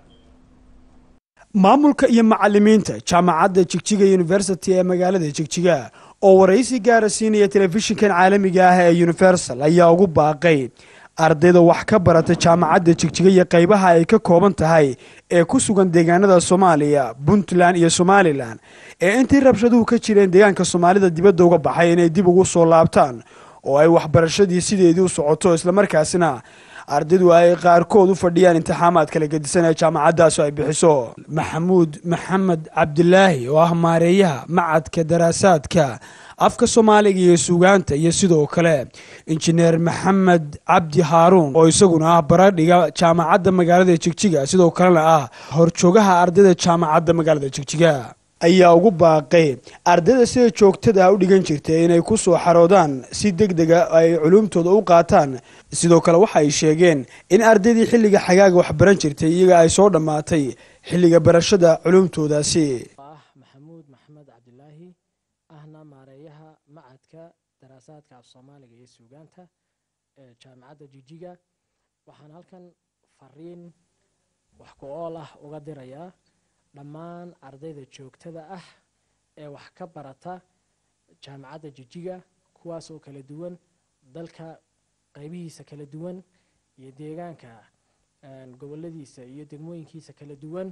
maamulka iyo macalimiinta jaamacadda jigjiga university ee magaalada jigjiga oo waraysi gaara siinaya telefishinkan caalamiga ah ee universal ayaa ugu baaqay ardayda wax ka barata jaamacadda jigjiga iyo qaybaha ay ka kooban tahay ee ku sugan deegaanada soomaaliya puntland iyo somalilan ee intii rabshaduhu ka jireen deegaanka soomaalida dibadda uga baxay inay dib ugu soo laabtaan oo ay waxbarashadii sideedii u socoto islamarkaasina ardaydu ay qaarkood u fadhiyaan imtixaamaad kala gedisan ee jaamacaddaas ay bixiso maxamuud maxamed cabdilaahi oo ah maareeyaha macadka daraasaadka afka soomaaliga iyo suugaanta iyo sidoo kale injineer maxamed cabdi haaruun oo isaguna ah baradhiga jaamacadda magaalada jigjiga sidoo kalena ah horjoogaha ardayda jaamacadda magaalada jigjiga ayaa ugu baaqay ardayda sida joogtada u dhigan jirtay inay ku soo xaroodaan si deg dega ay culumtooda u qaataan sidoo kale waxa ay sheegeen in ardaydii xilliga xagaaga waxbaran jirtay iyaga ay soo dhammaatay xilliga barashada culumtoodaasi maxamuud maxamed cabdilaahi ahna maareeyaha macadka daraasaadka af soomaaliga iyo suugaanta ee jaamacadda jijiga waxaan halkan fariin wax ku ool ah uga dirayaa dhammaan ardayda joogtada ah ee wax ka barata jaamacadda jijiga kuwaas oo kala duwan dalka qaybihiisa kala duwan iyo deegaanka goboladiisa iyo degmooyinkiisa kala duwan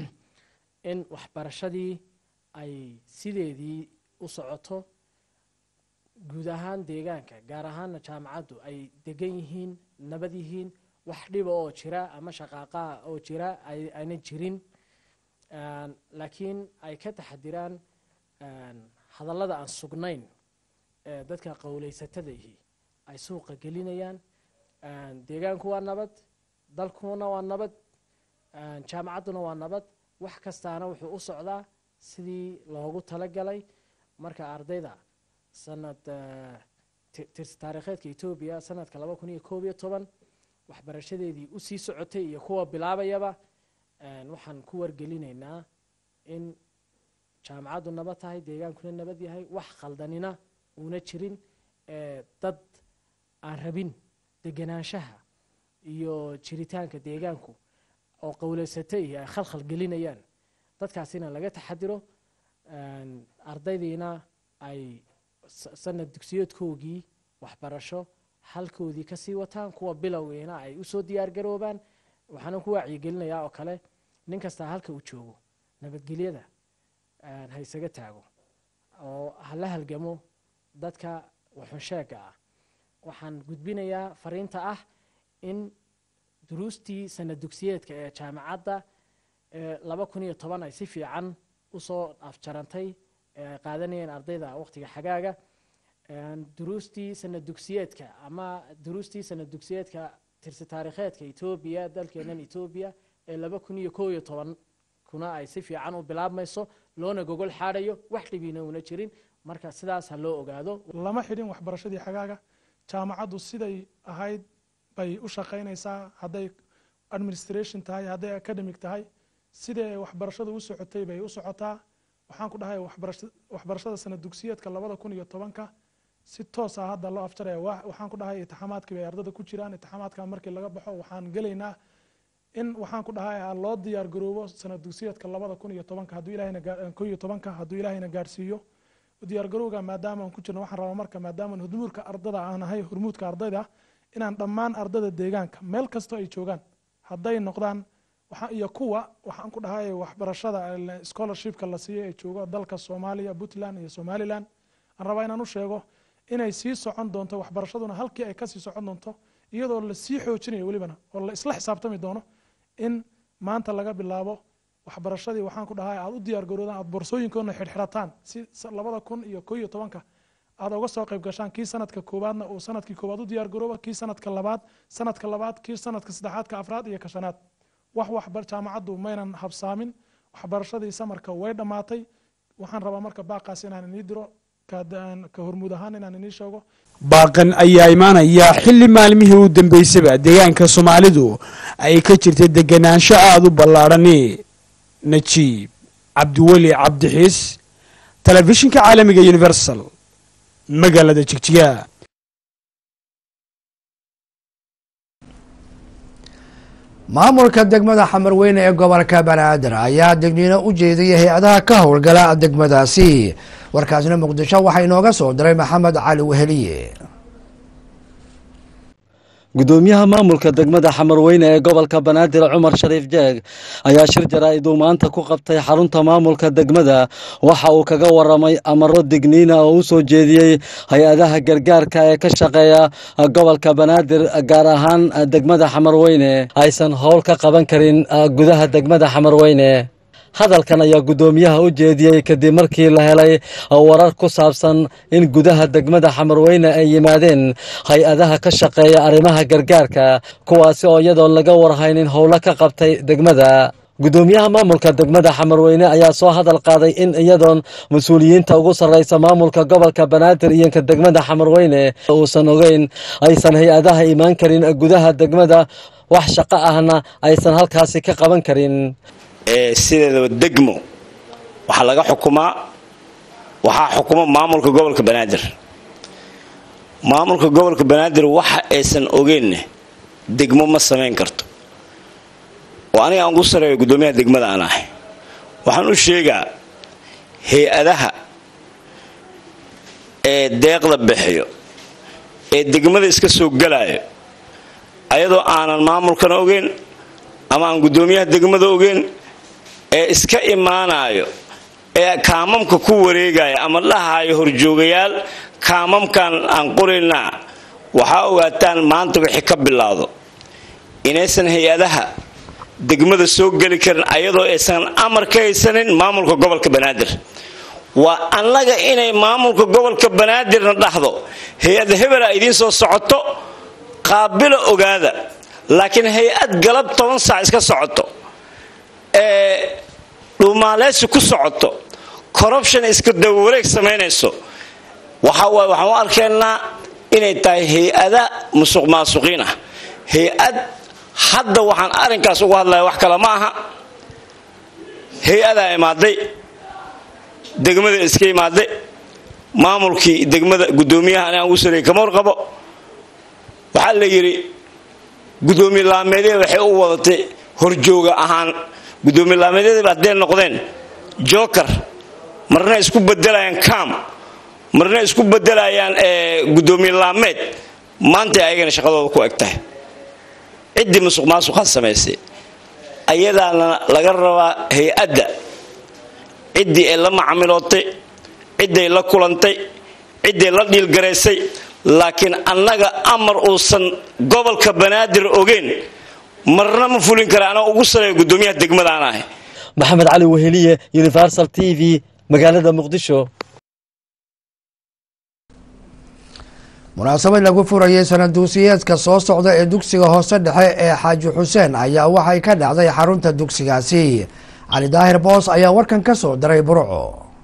in waxbarashadii ay sideedii u socoto guud ahaan deegaanka gaar ahaana jaamacaddu ay degan yihiin nabad yihiin wax dhiba oo jira ama shaqaaqaa oo jira ayna jirin laakiin ay ka taxadiraan hadallada aan sugnayn ee dadka qowleysatadaihi ay suuqa gelinayaan deegaanku waa nabad dalkuna waa nabad jaamacadduna waa nabad wax kastaana wuxuu u socdaa sidii loogu talagalay marka ardayda sanad taariikheedka etoobiya sanadka laba kun iyo koob iyo toban waxbarashadeedii usii socotay iyo kuwa bilaabayaba waxaan ku wargelinaynaa in jaamacaddu nabad tahay deegaankuna nabad yahay wax khaldanina uuna jirin dad aan rabin deganaanshaha iyo jiritaanka deegaanku oo qowleysatay ay khalkhal gelinayaan dadkaasina laga taxadiro ardaydiina ay sanad dugsiyoodkoogii waxbarasho halkoodii kasii wataan kuwa bilowgiina ay usoo diyaar garoobaan waxaana ku wacyigelinayaa oo kale nin kastaa halka uu joogo nabadgelyada ha isaga taago oo hala halgamo dadka waxunsheega ah waxaan gudbinayaa fariinta ah in duruustii sanad dugsiyeedka ee jaamacadda laba kun iyo toban ay si fiican usoo afjarantay ee ay qaadanayeen ardayda waqtiga xagaaga duruustii sanad dugsiyeedka ama duruustii sanad dugsiyeedka tirsi taariikheedka etoobiya dalkeenan etoobiya ee laba kun iyo koob iyo toban kuna ay si fiican u bilaabmayso loona gogol xaadhayo wax dhibiina una jirin marka sidaas ha loo ogaado lama xidhin waxbarashadii xagaaga jaamacaddu siday ahayd bay u shaqaynaysaa hadday administration tahay hadday academic tahay sidii ay waxbarashadu u socotay bay u socotaa waxaan ku dhahay waxbarashada sanad dugsiyeedka labada kun iyo tobanka si toos ah hadda loo afjaraya waxaan ku dhahay itixaamaadkii bay ardada ku jiraan itixaamaadka markii laga baxo waxaan gelaynaa in waxaan ku dhahay loo diyaar garoobo sanad dugsiyeedka labada kun iyo tobanka hadduu ilahayna ko iyo tobanka hadduu ilaahayna gaarsiiyo diyaar garowga maadaama aan ku jirno waxaan rabaa marka maadaama hurmuudka ardada aan ahay hurmuudka ardayda inaan dhammaan ardada deegaanka meel kastoo ay joogaan hadday noqdaan iyo kuwa waxaan ku dhahay waxbarashada scholarshipka la siiyo ee joogo dalka soomaaliya puntland iyo somaliland aan rabaa inaan u sheego inay sii socon doonto waxbarashaduna halkii ay kasii socon doonto iyadoo lasii xoojinayo welibana oo la isla xisaabtami doono in maanta laga bilaabo waxbarashadii waxaan ku dhahay aad u diyaar garoodaan aad boorsooyinkoodna xidhxidhataan si labada kun iyo ko iyo tobanka aad uga soo qayb gashaan kii sanadka koowaadna uu sanadkii koowaad u diyaar garooba kii sanadka labaad sanadka labaad kii sanadka saddexaad ka afraad iyo ka shanaad wax waxbar jaamacaddu maynan habsaamin waxbarashadii samarka way dhammaatay waxaan rabaa marka baaqaas inaan inii diro ka hormuud ahaan inaan inii sheego baaqan ayaa imaanaya xilli maalmihii u dambeysaba deegaanka soomaalidu ay ka jirtay deganaansho aada u ballaadhani najiib cabdiweli cabdixiis telefishinka caalamiga universal magaalada jigjiga maamulka degmada xamarweyne ee gobolka banaadir ayaa degniino u jeediyay hay-adaha ka howlgala degmadaasi warkaasna muqdisho waxaa inooga soo diray maxamed cali weheliye gudoomiyaha maamulka degmada xamarweyne ee gobolka banaadir cumar shariif jeeg ayaa shir jaraa'id uu maanta ku qabtay xarunta maamulka degmada waxa uu kaga waramay amaro digniina oo u soo jeediyey hay-adaha gargaarka ee ka shaqeeya gobolka banaadir gaar ahaan degmada xamarweyne aysan howl ka qaban karin gudaha degmada xamarweyne hadalkan ayaa guddoomiyaha u jeediyey kadib markii la helay warar ku saabsan in gudaha degmada xamarweyne ay yimaadeen hay-adaha ka shaqeeya arrimaha gargaarka kuwaasi oo iyadoon laga warhaynin howlo ka qabtay degmada guddoomiyaha maamulka degmada xamarweyne ayaa soo hadal qaaday in iyadoon mas-uuliyiinta ugu sarreysa maamulka gobolka banaadir iyo ka degmada xamarweyne uusan ogeyn aysan hay-adaha imaan karin gudaha degmada wax shaqo ahna aysan halkaasi ka qaban karin sideedaba degmo waxaa laga xukumaa waxaa xukuma maamulka gobolka banaadir maamulka gobolka banaadir waxa aysan ogeynne degmo ma samayn karto oo aniga aan ugu sareeyo guddoomiyaha degmada aan ahay waxaan u sheegaa hay-adaha ee deeqda bixiyo ee degmada iska soo galaayo ayadoo aanan maamulkana ogeyn ama aan guddoomiyaha degmada ogeyn ee iska imaanayo ee kaamamka ku wareegaya ama dhahayo horjoogayaal kaamamkan aan qoraynaa waxaa ogaataan maanta wixii ka bilaado inaysan hay-adaha degmada soo geli karin ayadoo aysan amar ka haysanin maamulka gobolka banaadir waa annaga inay maamulka gobolka banaadirna dhahdo hay-ad hebela idiin soo socoto qaabila ogaada laakiin hay-ad galab toban saac iska socoto ee dhuumaaleysi ku socoto corruption iska dawawareeg samaynayso waxaa waaye waxaan u arkaynaa inay tahay hay-ada musuq maasuqiin ah hay-ad hadda waxaan arrinkaas uga hadlaya wax kale ma aha hay-adaa imaaday degmada iska imaaday maamulkii degmada guddoomiyaha ani aan ugu sareeyay kama warqabo waxaa la yidhi guddoomiye laameedya waxay u wadatay horjooga ahaan guddoomiye laameedyada hadday noqdeen joker marna isku bedelayaan cam marna isku bedelayaan guddoomiye laameed maantay ayagana shaqadooda ku eg tahay ciddii musuq maasuqaa samaysay ayadaana laga rabaa hay-adda ciddii ay la macamilootay cidday la kulantay cidday la dhiilgaraysay laakiin annaga amar uusan gobolka banaadir ogeyn marna ma fulin kara anaa ugu sareeya guddoomiyaha degmadaan ahay maxamed cali weheliye universal t v magaalada muqdisho munaasabad lagu furayay sanaduusiyeedka soo socda ee dugsiga hoose dhexe ee xaaji xuseen ayaa waxay ka dhacday xarunta dugsigaasi cali daahir boos ayaa warkan ka soo diray burco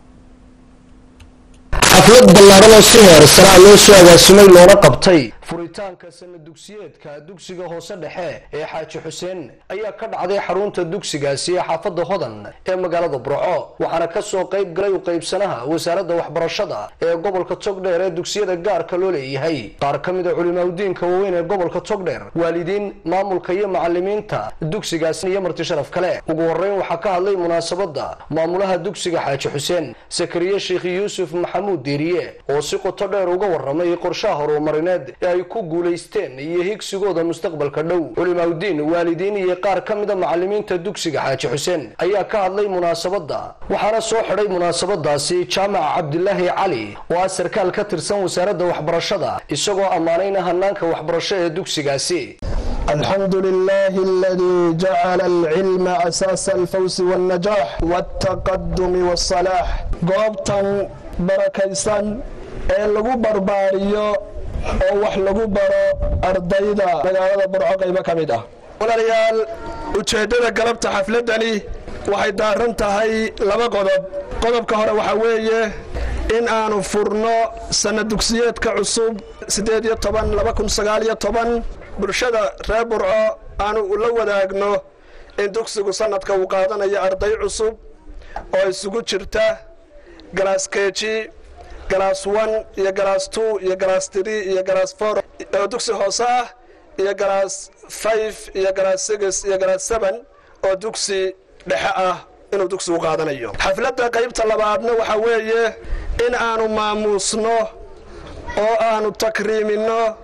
xaflad ballaaran oo si heersanaa loo soo agaasimay loona qabtay furitaanka sana dugsiyeedka dugsiga hoose dhexe ee xaaji xuseen ayaa ka dhacday xarunta dugsigaasi ee xaafadda hodan ee magaalada burco waxaana ka soo qayb galay u qaybsanaha wasaaradda waxbarashada ee gobolka togdheer ee dugsiyada gaarka loo leeyahay qaar ka mid a culimaadudiinka waaweyn ee gobolka togdheer waalidiin maamulka iyo macalimiinta dugsigaasi iyo marti sharaf kale ugu horeyn waxaa ka hadlay munaasabadda maamulaha dugsiga xaaji xuseen sakariye sheekh yuusuf maxamuud diiriye oo si qoto dheer uga waramay qorshaha horumarineed ee ay ku guulaysteen iyo higsigooda mustaqbalka dhow culimaadudiin waalidiin iyo qaar ka mida macalimiinta dugsiga xaaji xuseen ayaa ka hadlay munaasabadda waxaana soo xidhay munaasabadaasi jaamac cabdilaahi cali oo ah sarkaal ka tirsan wasaaradda waxbarashada isagoo ammaanayna hanaanka waxbarasho ee dugsigaasi الحمد لله الذي جعل العلم أساس الفوز والنجاح والتقدم والصلاح goobtan barakaysan ee lagu barbaariyo oo wax lagu baro ardayda magaalada burco qaybo ka mid ah walaalayaal ujeeddada galabta xafladani waxay daaran tahay laba qodob qodobka hore waxaa weeye in aanu furno sana dugsiyeedka cusub siddeed iyo toban laba kun sagaal iyo toban bulshada reer burco aanu la wadaagno in dugsigu sanadka uu qaadanayo arday cusub oo isugu jirta galaas keji galaas one iyo galaas two iyo galaas three iyo galaas four oo dugsi hoose ah iyo galaas five iyo galaas six iyo galaas seven oo dugsi dhexe ah inuu dugsigu qaadanayo xafladda qaybta labaadna waxaa weeye in aanu maamuusno oo aanu takriiminno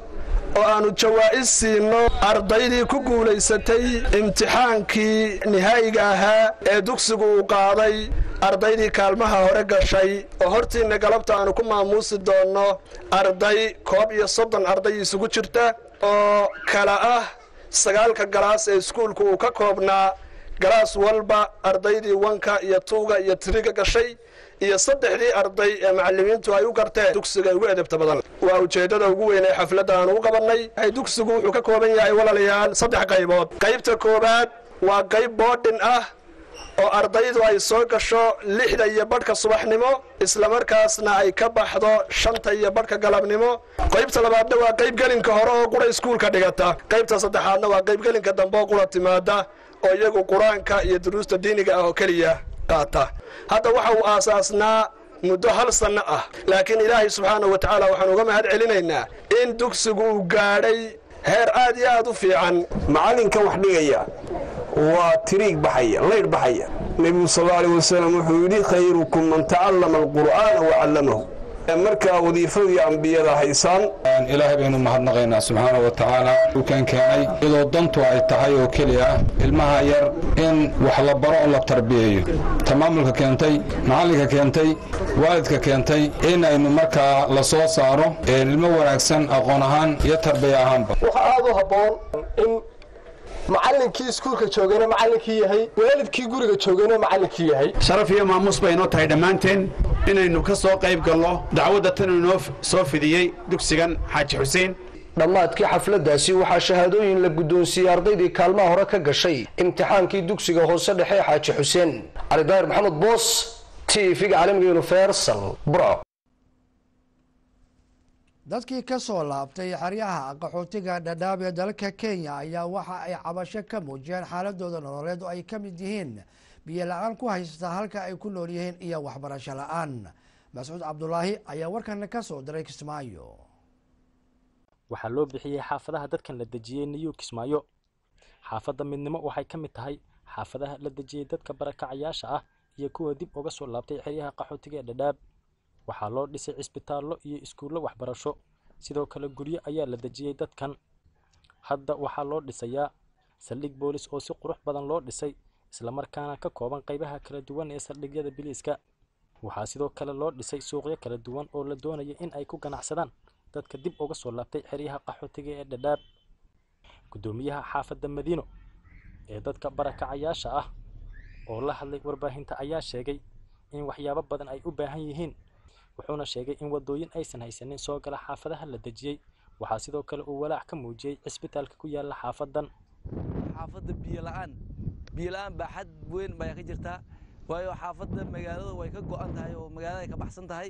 oo aannu jawaa'is siinno ardaydii ku guulaysatay imtixaankii nihaayiga ahaa ee dugsigu uu qaaday ardaydii kaalmaha hore gashay oo hortiinna galabta aannu ku maamuusi doonno arday koob iyo soddon arday isugu jirta oo kala ah sagaalka galaas ee iskuulku uu ka koobnaa galaas walba ardaydii wanka iyo tuuga iyo tiriga gashay iyo saddexdii arday ee macallimiintu ay u garteen dugsiga ugu edebta badan waa ujeeddada ugu weyn ee xafladda aanu u qabannay dugsigu wuxuu ka kooban yahay walaalayaal saddex qaybood qaybta koowaad waa qayb boodhin ah oo ardaydu ay soo gasho lixda iyo badhka subaxnimo islamarkaasna ay ka baxdo shanta iyo badhka galabnimo qaybta labaadna waa qayb gelinka hore oo qura iskuulka dhigata qaybta saddexaadna waa qayb gelinka dambe oo qura timaada oo iyagu qur-aanka iyo duruusta diiniga ah oo keliya qaata hadda waxa uu aasaasnaa muddo hal sanno ah laakiin ilaahay subxaanahu wa tacaala waxaan uga mahad celinaynaa in dugsigu uu gaadhay heer aad iyo aad u fiican macallinkan wax dhigaya waa tiriig baxaya laydh baxaya nebigu sal alla alay wasalam wuxuu yidhi khayrukum man tacallama alqur'aana wa callamahu markaa wadiifadii ambiyada haysaan ilaahay baynu mahadnaqaynaa subxaana wa tacaala dhulkan keenay iyadoo dantu ay tahay oo keliya ah ilmaha yar in wax la baro oo la tarbiyeeyo tamaamulka keentay macallinka keentay waalidka keentay in aynu markaa la soo saaro ilmo wanaagsan aqoon ahaan iyo tarbiya ahaanba waxa aad u habboon in macallinkii iskuulka joogana macallinkii yahay waalidkii guriga joogana macallinkii yahay sharaf iyo maamuus bay inoo tahay dhammaanteen inaynu ka soo qayb galno dacwadda tan inoo soo fidiyey dugsigan xaaji xuseen dhammaadkii xafladdaasi waxaa shahaadooyin la guddoonsiiyey ardaydii kaalmaha hore ka gashay imtixaankii dugsiga hoose dhexe ee xaaji xuseen cali daahir maxamed boos t v-ga caalamiga universal burco dadkii ka soo laabtay xeryaha qaxootiga dhadhaab ee dalka kenya ayaa waxa ay cabasho ka muujiyeen xaaladooda nololeed oo ay ka mid yihiin biyo la-aan ku haysta halka ay ku nool yihiin iyo waxbarasho la-aan mascuud cabdulaahi ayaa warkan ka soo diray kismaayo waxaa loo bixiyey xaafadaha dadkan la dejiyey niyuu kismaayo xaafadda midnimo waxay ka mid tahay xaafadaha la dejiyey dadka barakacayaasha ah iyo kuwa dib uga soo laabtay xeryaha qaxootiga ee dhadhaab waxaa loo dhisay cisbitaallo iyo iskuullo waxbarasho sidoo kale guryo ayaa la dejiyey dadkan hadda waxaa loo dhisayaa saldhig boolis oo si qurux badan loo dhisay islamarkaana ka kooban qaybaha kala duwan ee saldhigyada biliiska waxaa sidoo kale loo dhisay suuqyo kala duwan oo la doonaya in ay ku ganacsadaan dadka dib uga soo laabtay xeryaha qaxootiga ee dhadhaab guddoomiyaha xaafadda madiino ee dadka barakacayaasha ah oo la hadlay warbaahinta ayaa sheegay in waxyaabo badan ay u baahan yihiin wuxuuna sheegay in wadooyin aysan haysanin soo gala xaafadaha la dejiyey waxaa sidoo kale uu walaac ka muujiyey cisbitaalka ku yaala xaafadan xaafadda biyo la-aan biyo la-aan baa xad weyn baa ka jirtaa waayo xaafadda magaalada way ka go-an tahay oo magaalada ay ka baxsan tahay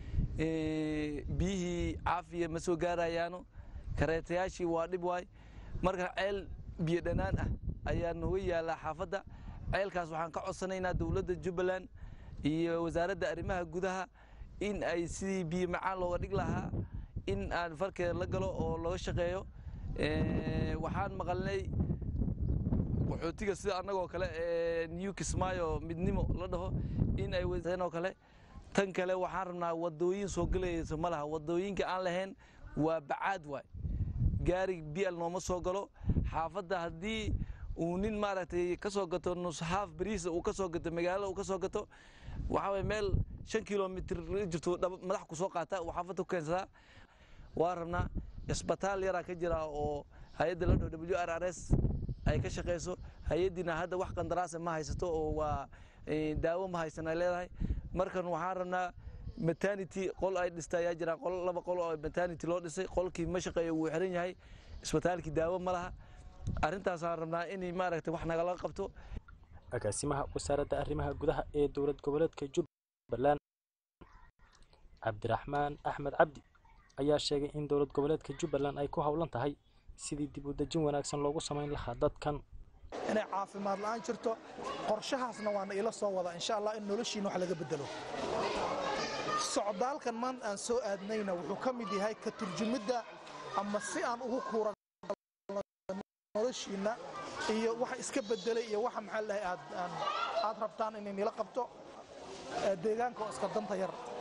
biyihii caafiya ma soo gaarayaano kareetayaashii waa dhib waay marka ceel biyo dhanaan ah ayaa nooga yaallaa xaafadda ceelkaas waxaan ka codsanaynaa dowladda jubbaland iyo wasaaradda arrimaha gudaha in ay sidii biyo macaan looga dhig lahaa in aan farkeeda la galo oo looga shaqeeyo waxaan maqalnay qaxootiga sida annagoo kale ee new kismaayo midnimo la dhaho in ay oo kale tan kale waxaan rabnaa wadooyin soo gelayso ma laha wadooyinka aan lahayn waa bacaad waay gaari bial nooma soo galo xaafadda haddii uu nin maaragtay ka soo gato nushaaf bariisa uu ka soo gato magaalada uu ka soo gato waxaa waye meel shan kilomitr jirto madax ku soo qaata uu xaafadda ku keensadaa waa rabnaa isbitaal yaraa ka jira oo hay-adda la dhaho w r r s ay ka shaqeyso hay-addiina hadda wax qandaraasa ma haysato oo waa daawo ma haysan ay leedahay markan waxaan rabnaa maternity qol ay dhista ayaa jiraan qol laba qol oo maternity loo dhisay qolkii ma shaqeeyo wuu xiran yahay isbitaalkii daawo ma laha arrintaasaan rabnaa in maaragtay wax nagala qabto agaasimaha wasaaradda arrimaha gudaha ee dowlad goboleedka jubbaland cabdiraxmaan axmed cabdi ayaa sheegay in dowlad goboleedka jubbaland ay ku howlan tahay sidii dib u dejin wanaagsan loogu samayn lahaa dadkan inay caafimaad la'aan jirto qorshahaasna waana ila soo wada insha allah in noloshiina wax laga bedelo socdaalkan maanta aan soo aadnayna wuxuu ka mid yahay ka turjumidda ama si aan ugu kuura noloshiina iyo waxa iska bedelay iyo waxa maxaa lahay aad aad rabtaan inay nila qabto deegaanka oo iska danta yar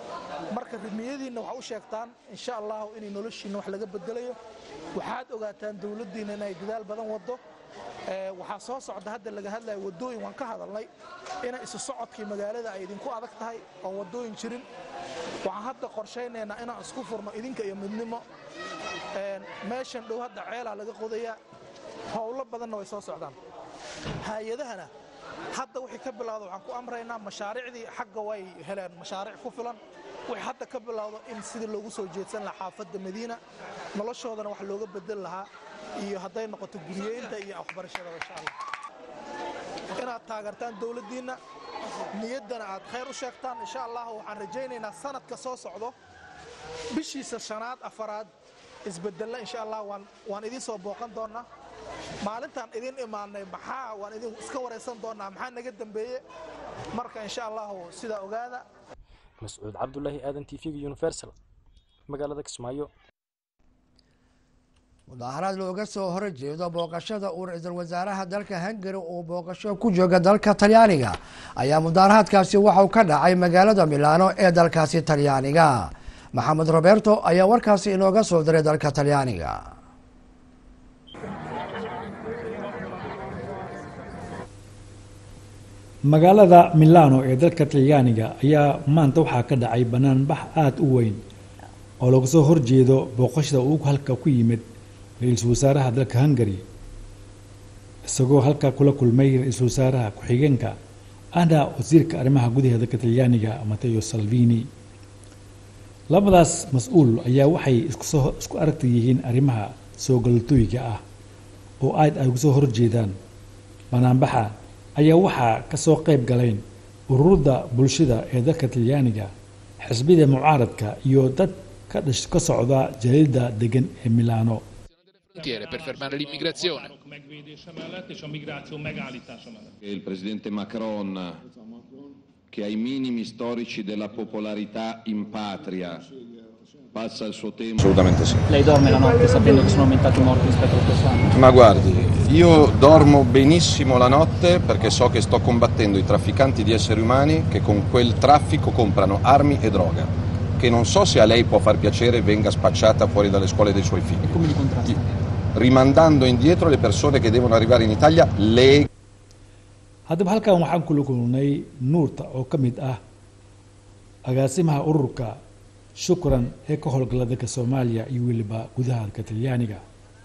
marka rimiyadiinna waxa u sheegtaan insha allahu inay noloshiinna wax laga bedelayo waxaad ogaataan dowladdiinna inay dadaal badan waddo waxaa soo socda hadda laga hadlaya waddooyin waan ka hadalnay inay isu socodkii magaalada ay idinku adag tahay oo waddooyin jirin waxaan hadda qorshaynaynaa inaan isku furno idinka iyo midnimo meeshan dhow hadda ceelaa laga qodayaa howlo badanna way soo socdaan hay-adahana hadda wixii ka bilowda waxaan ku amraynaa mashaariicdii xagga way heleen mashaariic ku filan wixii hadda ka bilowdo in sidii loogu soo jeedsan lahaa xaafadda madiina noloshoodana wax looga bedel lahaa iyo hadday noqoto guryeynta iyo waxbarashadaba insha allah inaad taageertaan dowladdiinna niyaddana aad khayr u sheegtaan insha allah waxaan rajaynaynaa sanadka soo socdo bishiisa shanaad afaraad isbedella insha allah waan waan idiin soo booqan doonnaa maalintaan idin imaanay maxaa waan idin iska waraysan doonnaa maxaa naga dambeeye marka insha allahu sidaa ogaada mascuud cabdulaahi aadan t v-ga universal magaalada kismaayo mudaaharaad looga soo horjeedo booqashada uu ra-iisul wasaaraha dalka hungari uu booqasho ku jooga dalka talyaaniga ayaa mudaaharaadkaasi waxauu ka dhacay magaalada milaano ee dalkaasi talyaaniga maxamed roberto ayaa warkaasi inooga soo diray dalka talyaaniga magaalada milano ee dalka talyaaniga ayaa maanta waxaa ka dhacay banaanbax aada u weyn oo laga soo horjeedo booqashada uu halka ku yimid ra-iisul wasaaraha dalka hungari isagoo halka kula kulmay ra-iisul wasaaraha ku-xigeenka ahna wasiirka arrimaha gudaha dalka talyaaniga mateo salvini labadaas mas-uul ayaa waxay isku aragta yihiin arrimaha soo galatooyiga ah oo aad ay uga soo horjeedaan banaanbaxa ayaa waxaa ka soo qayb galeen ururada bulshada ee dalka talyaaniga xisbida mucaaradka iyo dad ka dhash ka socda jaliilda degan ee milano per fermare l'immigrazione. Il presidente Macron, che ai minimi storici della popolarità in patria passa il suo tempo. Assolutamente sì. Lei dorme la notte sapendo che sono aumentati i morti rispetto allo stesso anno? Ma guardi, io dormo benissimo la notte perché so che sto combattendo i trafficanti di esseri umani che con quel traffico comprano armi e droga. Che non so se a lei può far piacere venga spacciata fuori dalle scuole dei suoi figli. Come li contrasta? Rimandando indietro le persone che devono arrivare in Italia le haddaba halkan waxaan kula kulnay nuurta oo ka mid ah agaasimaha ururka shukran ee ka howlgala dalka soomaaliya iyo weliba gudaha dalka talyaaniga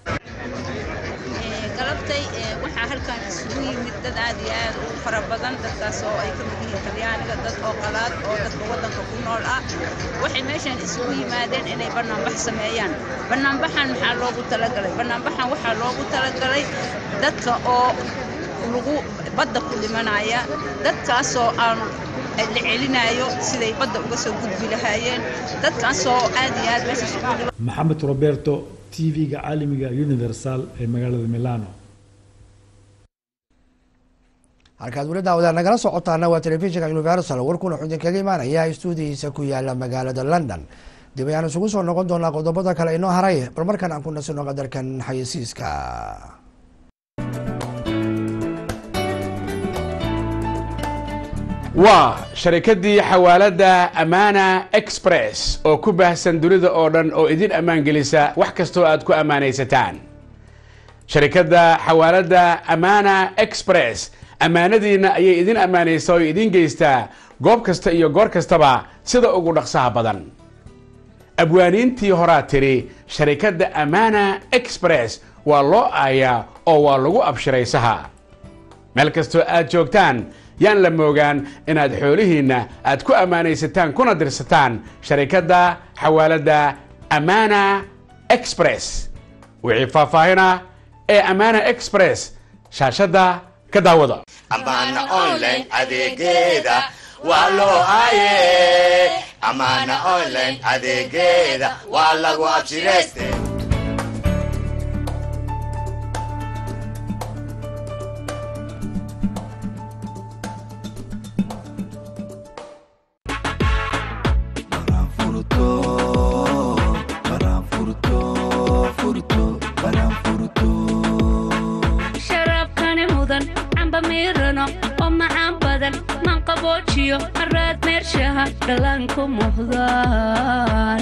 galabtay waxaa halkan isugu yimid dad aad iyo aad u fara badan dadkaas oo ay ka mid yihiin talyaaniga dad oo qalaad oo dadka waddanka ku nool ah waxay meeshan isugu yimaadeen inay bannaanbax sameeyaan bannaanbaxan maxaa loogu talagalay bannaanbaxan waxaa loogu talagalay dadka oo lagu badda ku dhimanaya dadkaasoo aan la celinayo siday badda uga soo gudbi lahaayeen dadkaasoo aad iyo aad meesha isugu dhiman maxamed roberto t v-ga caalamiga universal ee magaalada milano halkaad weli daawadaan nagala socotaana waa telefishinka universal warkuna wuxuu idinkaga imaanaya stuudihiisa ku yaala magaalada london dib ayaan isugu soo noqon doonaa qodobada kale inoo haray bal markan aan ku nasino qadarkan xayeysiiska waa sharikadii xawaaladda amana express oo ku baahsan dunida oo dhan oo idin ammaan gelisa wax kastoo aad ku ammaanaysataan sharikadda xawaaladda amana express ammaanadiinna ayay idin ammaanaysaa oo idin geystaa goob kasta iyo goor kastaba sida ugu dhaqsaha badan abwaaniintii horaa tiri sharikadda amana express waa loo aayaa oo waa lagu abshiraysaha meel kastoo aad joogtaan yaan la moogaan inaad xoolihiinna aad ku ammaanaysataan kuna dirsataan sharikadda xawaaladda amana express wixii faahfaahina ee amana express shaashadda ka daawada amana online adeegeeda waa loo haye amana online adeegeeda waa lagu abshirayste sharabkani mudan camba miirano oo macaan badan manqaboojiyo maraad meershaha dhallaanka ku muhdaan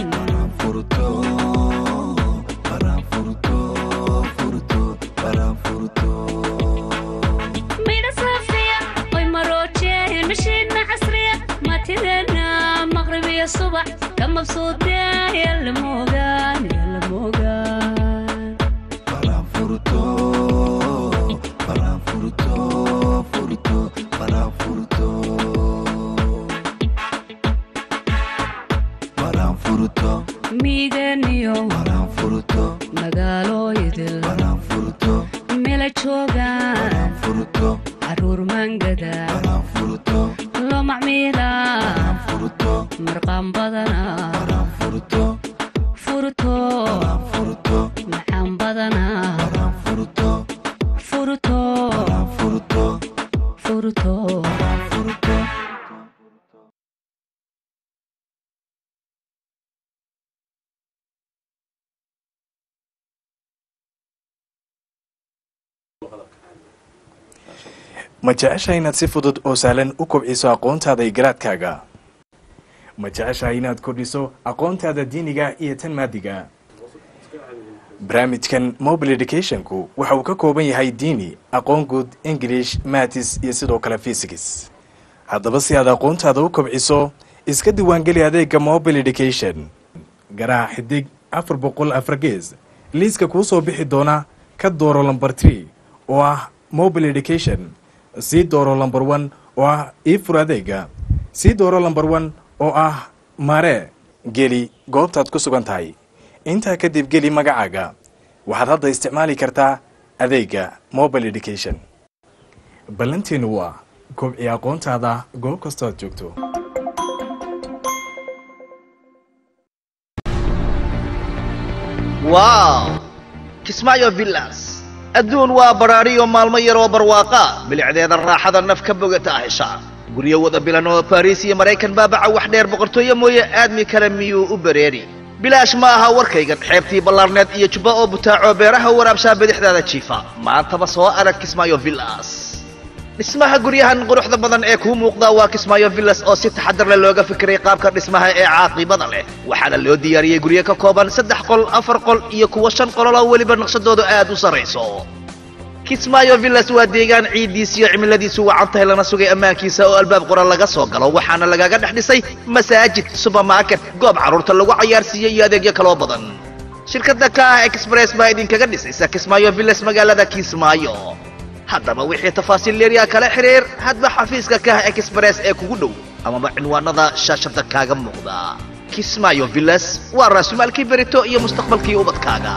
midha saafiya oy maroojeen mashiidna casriya matidana maqrib iyo subax ka mabsuudeen yalla moogaan yalla moogaan miiganiyo magaalooyidil mela joogaan caruur mangada loo macmiila marqaan badana furto macaan badana furto furto ma jeceshahay inaad si fudud oo sahlan u kobciso aqoontaada iyo garaadkaaga ma jeceshahay inaad kordhiso aqoontaada diiniga iyo tan maadiga barnaamijkan mobile educationku waxa uu ka kooban yahay diini aqoon guud english matis iyo sidoo kale fysics haddaba si aad aqoontaada u kobciso iska diiwaangeli adeega mobile education garaha xidig afar boqol afar gees liiska kuu soo bixi doona ka dooro lomber tree oo ah mobile education sii dooro lomber one oo ah ii fur adeega sii dooro lomber one oo ah mare geli goobtaad ku sugan tahay intaa kadib geli magacaaga waxaad hadda isticmaali kartaa adeega mobile education ballanteenu waa kobci aqoontaada goob kastoo aad joogto waaw kismaayo villas adduun waa badhaadhiyo maalmo yaroo barwaaqa bilicdeeda raaxada naf ka bogata hesha guryo wada bilan oo bariis iyo maraykan baabaca wax dheer boqortooyo mooye aadmi kale miyuu u bareeri bilaash ma aha warkaygan xeebtii ballaarneed iyo jubba oo butaaco beeraha waraabshaa bidixdaada jiifa maantaba soo arag kismaayo villas dhismaha guryahan quruxda badan ee kuu muuqda waa kismaayo villas oo si taxadar leh looga fikiray qaabka dhismaha ee caaqibada leh waxaana loo diyaariyey guryo ka kooban saddex qol afar qol iyo kuwa shan qolol oo weliba naqshadoodu aad u sarrayso kismaayo villas waa deegaan ciiddiis iyo cimiladiisu wacan tahay lana sugay ammaankiisa oo albaab qoran laga soo galo waxaana lagaga dhex dhisay masaajid subermarket goob carruurta lagu cayaarsiiyo iyo adeegyo kaloo badan shirkadda ka ah express baa idinkaga dhisaysa kismaayo villas magaalada kismaayo haddaba wixii tafaasiil leeriya kala xiriir hadba xafiiska ka ah express ee kugu dhow amaba cinwaanada shaashada kaaga muuqda kismaayo villas waa raasumaalkii berito iyo mustaqbalkii ubadkaaga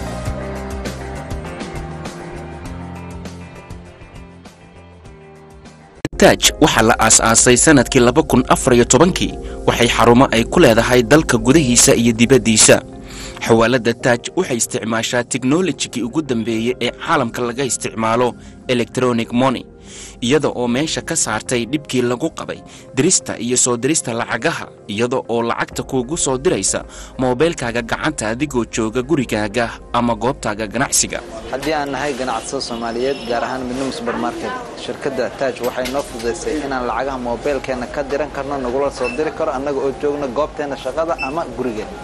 taaj waxaa la aas-aasay sannadkii laba kun afar iyo tobankii waxay xarumo ay ku leedahay dalka gudahiisa iyo dibaddiisa xawaaladda taaj waxay isticmaashaa teknolojigii ugu dambeeyey ee caalamka laga isticmaalo electronic money iyada oo meesha ka saartay dhibkii lagu qabay dirista iyo soo dirista lacagaha iyada oo lacagta kuugu soo diraysa moobeylkaaga gacanta adigoo jooga gurigaaga ama goobtaaga ganacsiga haddii aan nahay ganacsada soomaaliyeed gaar ahaan midnimo subermarket shirkadda taaj waxay noo fududaysay inaan lacagaha moobeylkeenna ka diran karno nagula soo diri karo annaga oo joogna goobteenna shaqada ama gurigeenna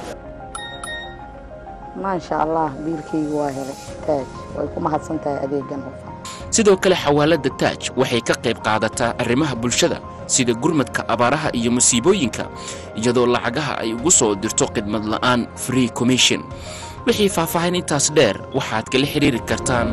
maasha allah biilkaygu waa helay taaj way ku mahadsan tahay adeegan hufan sidoo kale xawaaladda taaj waxay ka qayb qaadataa arrimaha bulshada sida gurmadka abaaraha iyo musiibooyinka iyadoo lacagaha ay ugu soo dirto khidmad la'aan free commission wixii faahfaahin intaas dheer waxaad kala xidhiiri kartaan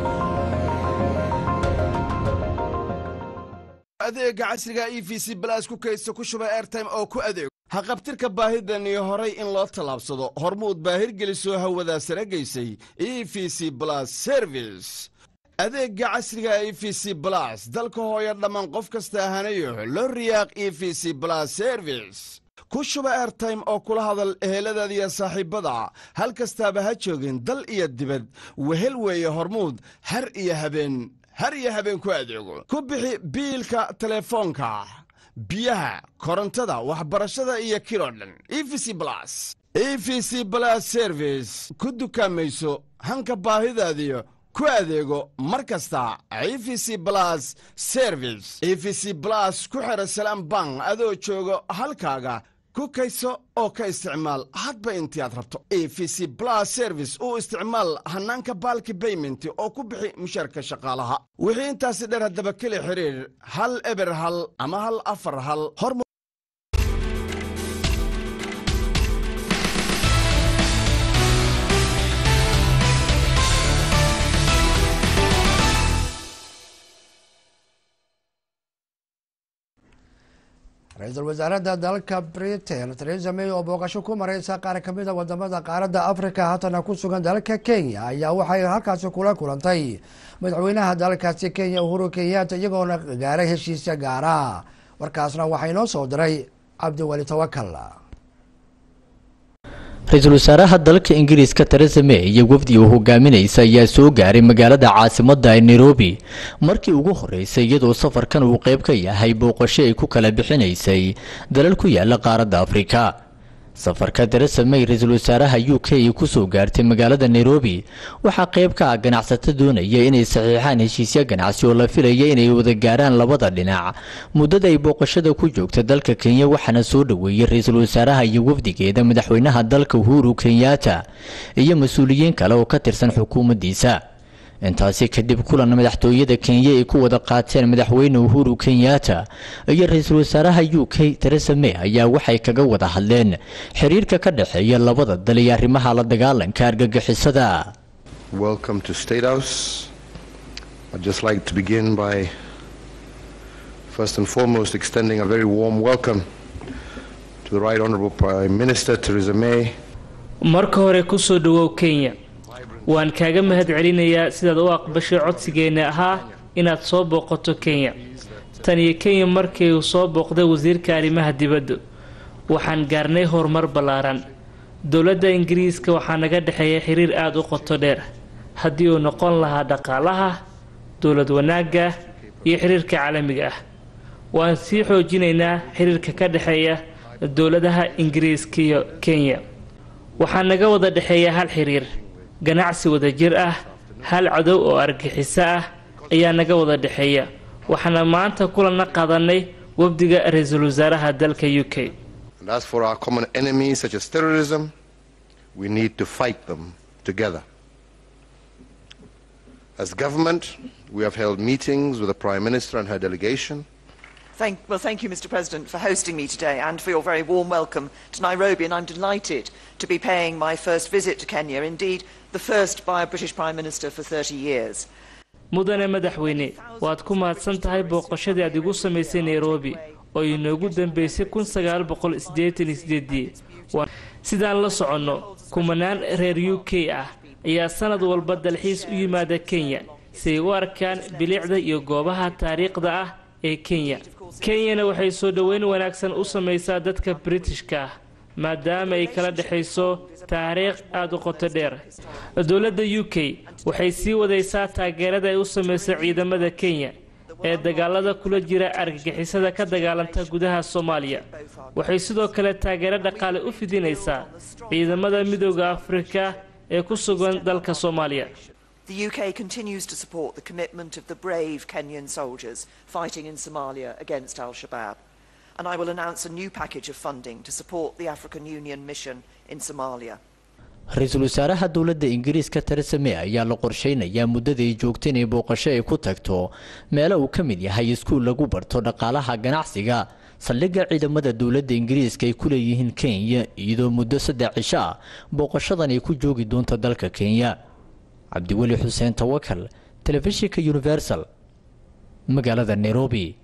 adeega casriga e v c balaas ku kaydsa ku shuba airtime oo ku adeego haqabtirka baahidan iyo horay in loo tallaabsado hormuud baahirgelisoo hawadaa sare gaysay e v c blas service adeegga casriga e v c blas dalka hooyo dhammaan qof kasta ahanayo loo riyaaq e v c blas service ku shuba airtime oo kula hadal eheladaada iyo saaxiibbada hal kastaaba ha joogin dal iyo dibad wehel weeye hormuud har iyo habeen har iyo habeen ku adeego ku bixi biilka telefoonka biyaha korontada waxbarashada iyo kiloo dhan e v c blas e v c blas service ku dukaamayso hanka baahidaadiyo ku adeego mar kasta e v c blas service e v c blas ku xidha salaam bank adoo jooga halkaaga ku kayso oo ka isticmaal hadba intii aad rabto e v c blas service u isticmaal hannaanka baalki bayment oo ku bixi mushaarka shaqaalaha wixii intaasi dheer haddaba keli xidhiir hal eber hal ama hal afar hal hormu ra-iisul wasaaradda dalka britain theresa may oo booqasho ku mareysa qaar ka mid a wadamada qaaradda africa haatana ku sugan dalka kenya ayaa waxay halkaasi kula kulantay madaxweynaha dalkaasi kenya uhuru kenyatta iyagoona gaaray heshiisya gaara warkaasna waxaa inoo soo diray cabdiweli tawakal ra-iisul wasaaraha dalka ingiriiska teresa may iyo wafdi uu hogaaminaysa ayaa soo gaaray magaalada caasimadda ee nairobi markii ugu horeysay iyadoo safarkan uu qayb ka yahay booqasho ay ku kala bixinaysay dalal ku yaala qaaradda afrika safarka teresa may ra-iisul wasaaraha u k ay kusoo gaartay magaalada nairobi waxaa qayb ka ah ganacsato doonaya inay saxiixaan heshiisyo ganacsi oo la filaya inay wada gaaraan labada dhinac muddada ay booqashada ku joogta dalka kenya waxaana soo dhoweeyey ra-iisul wasaaraha iyo wafdigeeda madaxweynaha dalka uhuru kenyatta iyo mas-uuliyiin kale oo ka tirsan xukuumaddiisa intaasi kadib kulan madaxtooyada kenya ay ku wada qaateen madaxweyne uhuru kenyatta iyo ra-iisul wasaaraha u k teresa may ayaa waxay kaga wada hadleen xiriirka ka dhexeeya labada dal iyo arrimaha la dagaalanka argagixisada Welcome to State House. I'd just like to begin by first and foremost extending a very warm welcome to the Right Honourable Prime Minister Theresa May. marka hore ku soo dhawow kenya waan kaaga mahad celinayaa sidaad u aqbashay codsigeenna ahaa inaad soo booqato kenya tan iyo kenya markii uu soo booqday wasiirka arrimaha dibadda waxaan gaarnay horumar ballaaran dowladda ingiriiska waxaa naga dhexeeya xiriir aada u qoto dheer haddii uu noqon lahaa dhaqaalaha dowlad wanaagga iyo xiriirka caalamiga ah waan sii xoojinaynaa xiriirka ka dhexeeya dowladaha ingiriiska iyo kenya waxaa naga wada dhexeeya hal xiriir ganacsi wadajir ah hal cadow oo argixiso ah ayaa naga wada dhexeeya waxaana maanta kulanna qaadanay wafdiga ra-iisul wasaaraha dalka u k And as for our common enemies such as terrorism, we need to fight them together. As government, we have held meetings with the Prime Minister and her delegation. Thank, well, thank you, Mr. President, for hosting me today and for your very warm welcome to Nairobi. And I'm delighted to be paying my first visit to Kenya, indeed, the first by a British Prime Minister for 30 years. mudane madaxweyne waad ku mahadsan tahay booqashadii aad igu samaysay nairobi oo inoogu dambeysay kun sagaal boqol siddeetan iyo sideedii sidaan la soconno kumanaan reer u k ah ayaa sanad walba dalxiis u yimaada kenya si ay u arkaan bilicda iyo goobaha taariikhda ah ee kenya kenyana waxay soo dhoweyn wanaagsan u samaysaa dadka britishka ah maadaama ay kala dhexayso taariikh aada u qoto dheer dowladda u k waxay sii wadaysaa taageerada ay u samayso ciidamada kenya ee dagaalada kula jira argagixisada ka dagaalanta gudaha soomaaliya waxay sidoo kale taageero dhaqaale u fidinaysaa ciidamada midooda afrika ee ku sugan dalka soomaaliya The UK continues to support the commitment of the brave Kenyan soldiers fighting in Somalia against Al Shabaab. And I will announce a new package of funding to support the African Union mission in Somalia. ra-iisul wasaaraha dowladda ingiriiska teresa may ayaa la qorsheynayaa muddada ay joogta inay booqasho ay ku tagto meelo uu ka mid yahay iskuul lagu barto dhaqaalaha ganacsiga saldhigga ciidamada dowladda ingiriiska ay ku leeyihiin kenya iyadoo muddo saddex cisho ah booqashadan ay ku joogi doonto dalka kenya cabdiweli xuseen tawakal telefishinka universal magaalada nairobi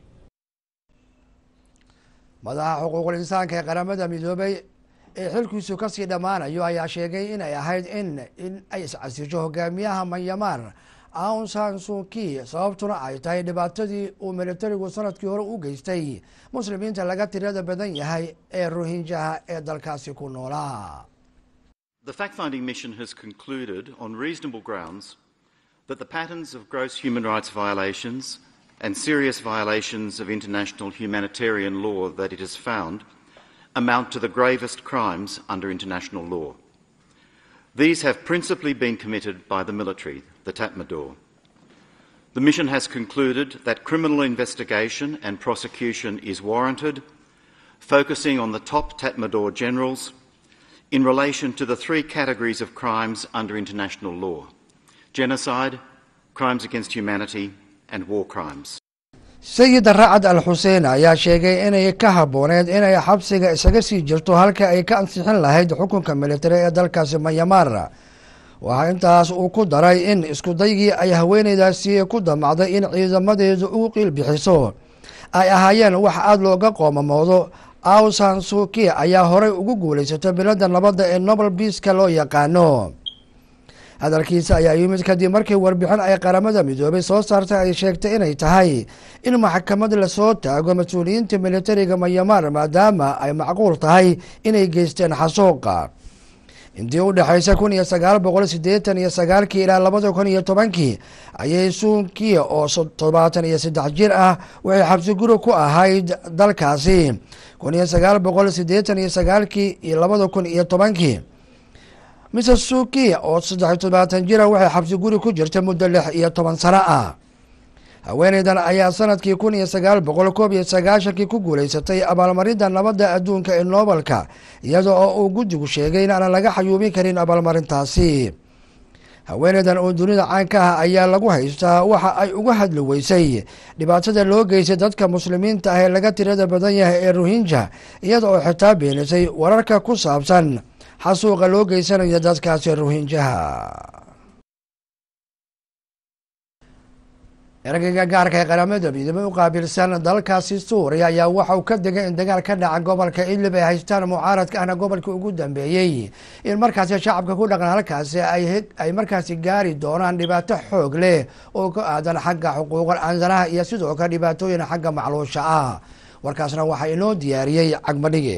madaxa xuquuqul insaanka ee qaramada midoobay ee xilkiisu kasii dhammaanayo ayaa sheegay inay ahayd in in ay iscasisho hogaamiyaha manyamar aung san suki sababtuna ay tahay dhibaatadii uu militarigu sanadkii hore u geystay muslimiinta laga tirada badan yahay ee rohinjaha ee dalkaasi ku noolaa The fact finding mission has concluded on reasonable grounds that the patterns of gross human rights violations and serious violations of international humanitarian law that it has found amount to the gravest crimes under international law. These have principally been committed by the military, the Tatmadaw. The mission has concluded that criminal investigation and prosecution is warranted, focusing on the top Tatmadaw generals in relation to the three categories of crimes under international law genocide, crimes against humanity, and war crimes. sayid racad al xuseen ayaa sheegay inay ka habbooneed inay xabsiga isaga sii jirto halka ay ka ansixin lahayd xukunka militari ee dalkaasi mayamaar waxaa intaas uu ku daray in iskudaygii ay haweeneydaasi ku damacday in ciidamadeedu u qiil bixiso ay ahaayeen wax aada looga qoomamoodo awsan suuki ayaa horey ugu guulaysatay bilada nabadda ee nobel biiska loo yaqaano hadalkiisa ayaa yimid kadib markii warbixin ay qaramada midoobay soo saartay ay sheegtay inay tahay in maxkamad lasoo taago mas-uuliyiinta militariga mayamaar maadaama ay macquul tahay inay geysteen xasuuqa intii u dhexaysa kun iyo sagaal boqol siddeetan iyo sagaalkii ilaa labada kun iyo tobankii ayay suunkiya oo toddobaatan iyo saddex jir ah waxay xabsi guri ku ahayd dalkaasi kun iyo sagaal boqol siddeetan iyo sagaalkii iyo labada kun iyo tobankii mrs suukiya oo saddex iyo toddobaatan jira waxay xabsi guri ku jirta muddo lix iyo toban sano ah haweeneydan ayaa sanadkii kun iyo sagaal boqol koob iyo sagaashankii ku guulaysatay abaalmarinta nabadda adduunka ee noobelka iyada oo uu guddigu sheegay in aanan laga xayuubin karin abaalmarintaasi haweeneydan oo dunida caanka ah ayaa lagu haystaa waxa ay uga hadli weysay dhibaatada loo geystay dadka muslimiinta ah ee laga tirada badan yahay ee rohinja iyada oo xitaa beenisay wararka ku saabsan xasuuqa loo geysanayo dadkaasi rohinjaha eragayga gaarka ee qaramada midoobey u qaabilsan dalkaasi suuriya ayaa waxa uu ka degay in dagaal ka dhaca gobolka idlib ay haystaan mucaaradka ahna gobolkii ugu dambeeyey in markaasi shacabka ku dhaqan halkaasi ay markaasi gaari doonaan dhibaato xoog leh oo ka aadan xagga xuquuqal ansanaha iyo sidoo kale dhibaatooyin xagga macluusha ah warkaasna waxaa inoo diyaariyey cagmadhige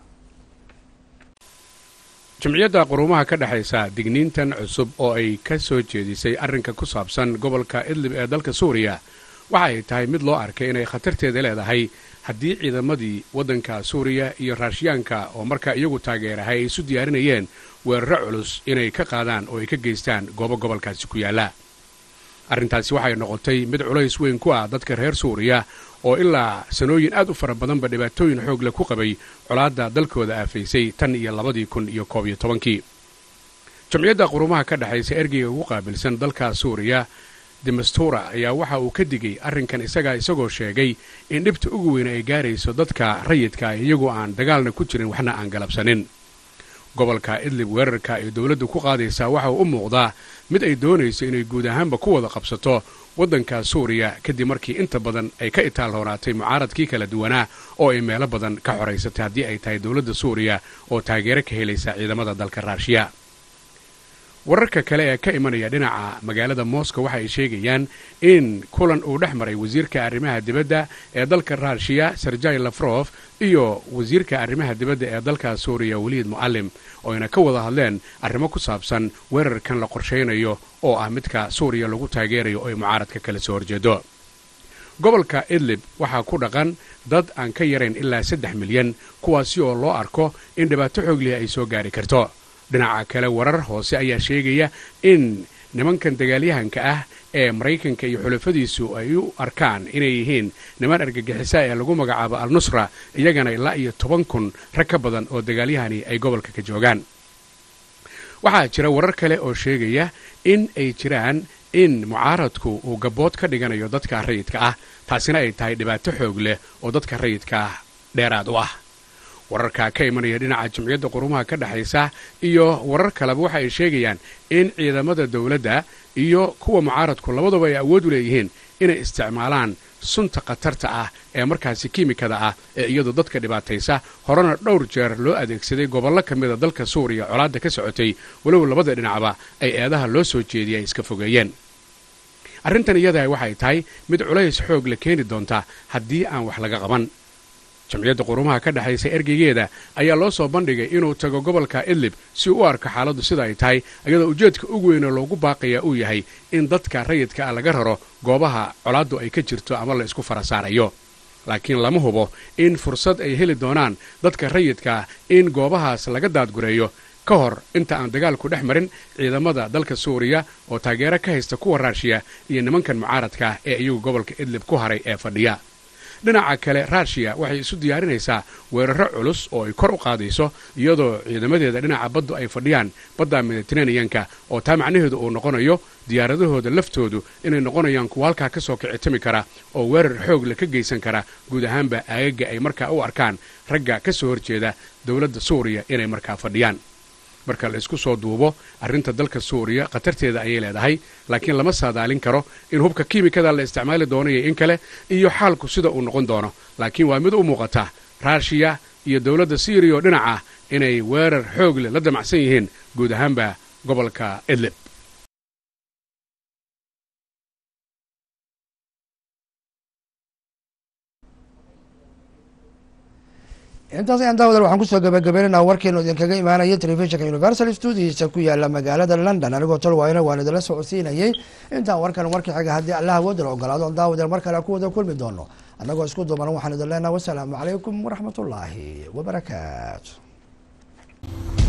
jimciyadda quruumaha ka dhexaysa digniintan cusub oo ay ka soo jeedisay arrinka ku saabsan gobolka idlib ee dalka suuriya waxa ay tahay mid loo arkay inay khatarteeda leedahay haddii ciidamadii waddanka suuriya iyo raashiyaanka oo markaa iyagu taageerahay ay isu diyaarinayeen weeraro culus inay ka qaadaan oo ay ka geystaan goobo gobolkaasi ku yaalla arrintaasi waxay noqotay mid culays weyn ku ah dadka reer suuriya oo ilaa sanooyin aad u fara badanba dhibaatooyin xoog leh ku qabay colaadda dalkooda aafaysay tan iyo labadii kun iyo koob iyo tobankii jamciyadda qurumaha ka dhexaysa ergeyga ugu qaabilsan dalka suuriya demastura ayaa waxa uu ka digay arrinkan isagaa isagoo sheegay in dhibta ugu weyn ay gaarayso dadka rayidka iyagoo aan dagaalna ku jirin waxna aan galabsanin gobolka idlib weerarka ay dowladdu ku qaadaysaa waxa uu u muuqdaa mid ay doonayso inay guud ahaanba ku wada qabsato waddanka suuriya kadib markii inta badan ay ka itaal hoonaatay mucaaradkii kala duwanaa oo ay meelo badan ka xoraysatay haddii ay tahay dowladda suuriya oo taageero ka helaysa ciidamada dalka raashiya wararka kale ee ka imanaya dhinaca magaalada moscow waxa ay sheegayaan in kulan uu dhex maray wasiirka arrimaha dibadda ee dalka raashiya serjai lafrof iyo wasiirka arrimaha dibadda ee dalka suuriya weliid mu'alim oo ayna ka wada hadleen arrimo ku saabsan weerarkan la qorshaynayo oo ah midka suuriya lagu taageerayo oo ay mucaaradka kala soo horjeedo gobolka idlib waxaa ku dhaqan dad aan ka yarayn ilaa saddex milyan kuwaasi oo loo arko in dhibaato xooglihi ay soo gaari karto dhinaca kale warar hoose ayaa sheegaya in nimankan dagaalyahanka ah ee maraykanka iyo xulafadiisu ay u arkaan inay yihiin niman argagixisa ee lagu magacaabo al nusra iyagana ilaa iyo toban kun rag ka badan oo dagaalyahani ay gobolka ka joogaan waxaa jira warar kale oo sheegaya in ay jiraan in mucaaradku uu gabbood ka dhiganayo dadka rayidka ah taasina ay tahay dhibaato xoog leh oo dadka rayidka ah dheeraad u ah wararka ka imanaya dhinaca jamciyadda qurumaha ka dhexaysa iyo warar kaleba waxa ay sheegayaan in ciidamada dowladda iyo kuwa mucaaradku labaduba ay awood u leeyihiin inay isticmaalaan sunta khatarta ah ee markaasi kiimikada ah ee iyadu dadka dhibaataysa horena dhowr jeer loo adeegsaday gobollo ka mida dalka suuriya colaadda ka socotay walow labada dhinacba ay eedaha loo soo jeediyay ay iska fogeeyeen arrintan iyadaha waxay tahay mid culays xoog la keeni doonta haddii aan wax laga qaban jamciyadda qurumaha ka dhexaysa ergeygeeda ayaa loo soo bandhigay inuu tago gobolka idlib si u arko xaaladdu sida ay tahay iyadoo ujeedka ugu weynoo loogu baaqayaa uu yahay in dadka rayidka ah laga raro goobaha colaaddu ay ka jirto ama la isku fara saarayo laakiin lama hubo in fursad ay heli doonaan dadka rayidka ah in goobahaas laga daadgureeyo ka hor inta aan dagaalku dhex marin ciidamada dalka suuriya oo taageero ka haysta kuwa raashiya iyo nimankan mucaaradka ah ee iyagu gobolka idlib ku haray ee fadhiya dhinaca kale ruushiya waxay isu diyaarinaysaa weeraro culus oo ay kor u qaadayso iyadoo ciidamadeeda dhinaca baddu ay fadhiyaan badda mediteraneanka oo taa macnaheedu uu noqonayo diyaaradahooda laftoodu inay noqonayaan kuwa halkaa ka soo kicitami kara oo weerar xoog le ka geysan kara guud ahaanba aagaga ay markaa u arkaan ragga ka soo horjeeda dowladda suuriya inay markaa fadhiyaan marka la isku soo duubo arrinta dalka suuriya khatarteeda ayay leedahay laakiin lama saadaalin karo in hubka kiimikada la isticmaali doono iyo in kale iyo xaalku sida uu noqon doono laakiin waa mid u muuqata ruushiya iyo dowladda syriya oo dhinaca inay weerar xoog leh la damacsan yihiin guud ahaanba gobolka idlib intaas ayaan daawadal waxaan kusoo gabagabaynaynaa warkeenu idinkaga imaanaya telefishinka universal studiisa ku yaala magaalada london anigoo tolwaayna waan idinla socodsiinayay intaan warkan warkii xiga haddii allah awoodala ogolaado daawadal mar kale ku wada kulmi doono annagoo isku duuban waxaan idin leenaha wasalaamu calaykum waraxmat ullaahi wabarakaatu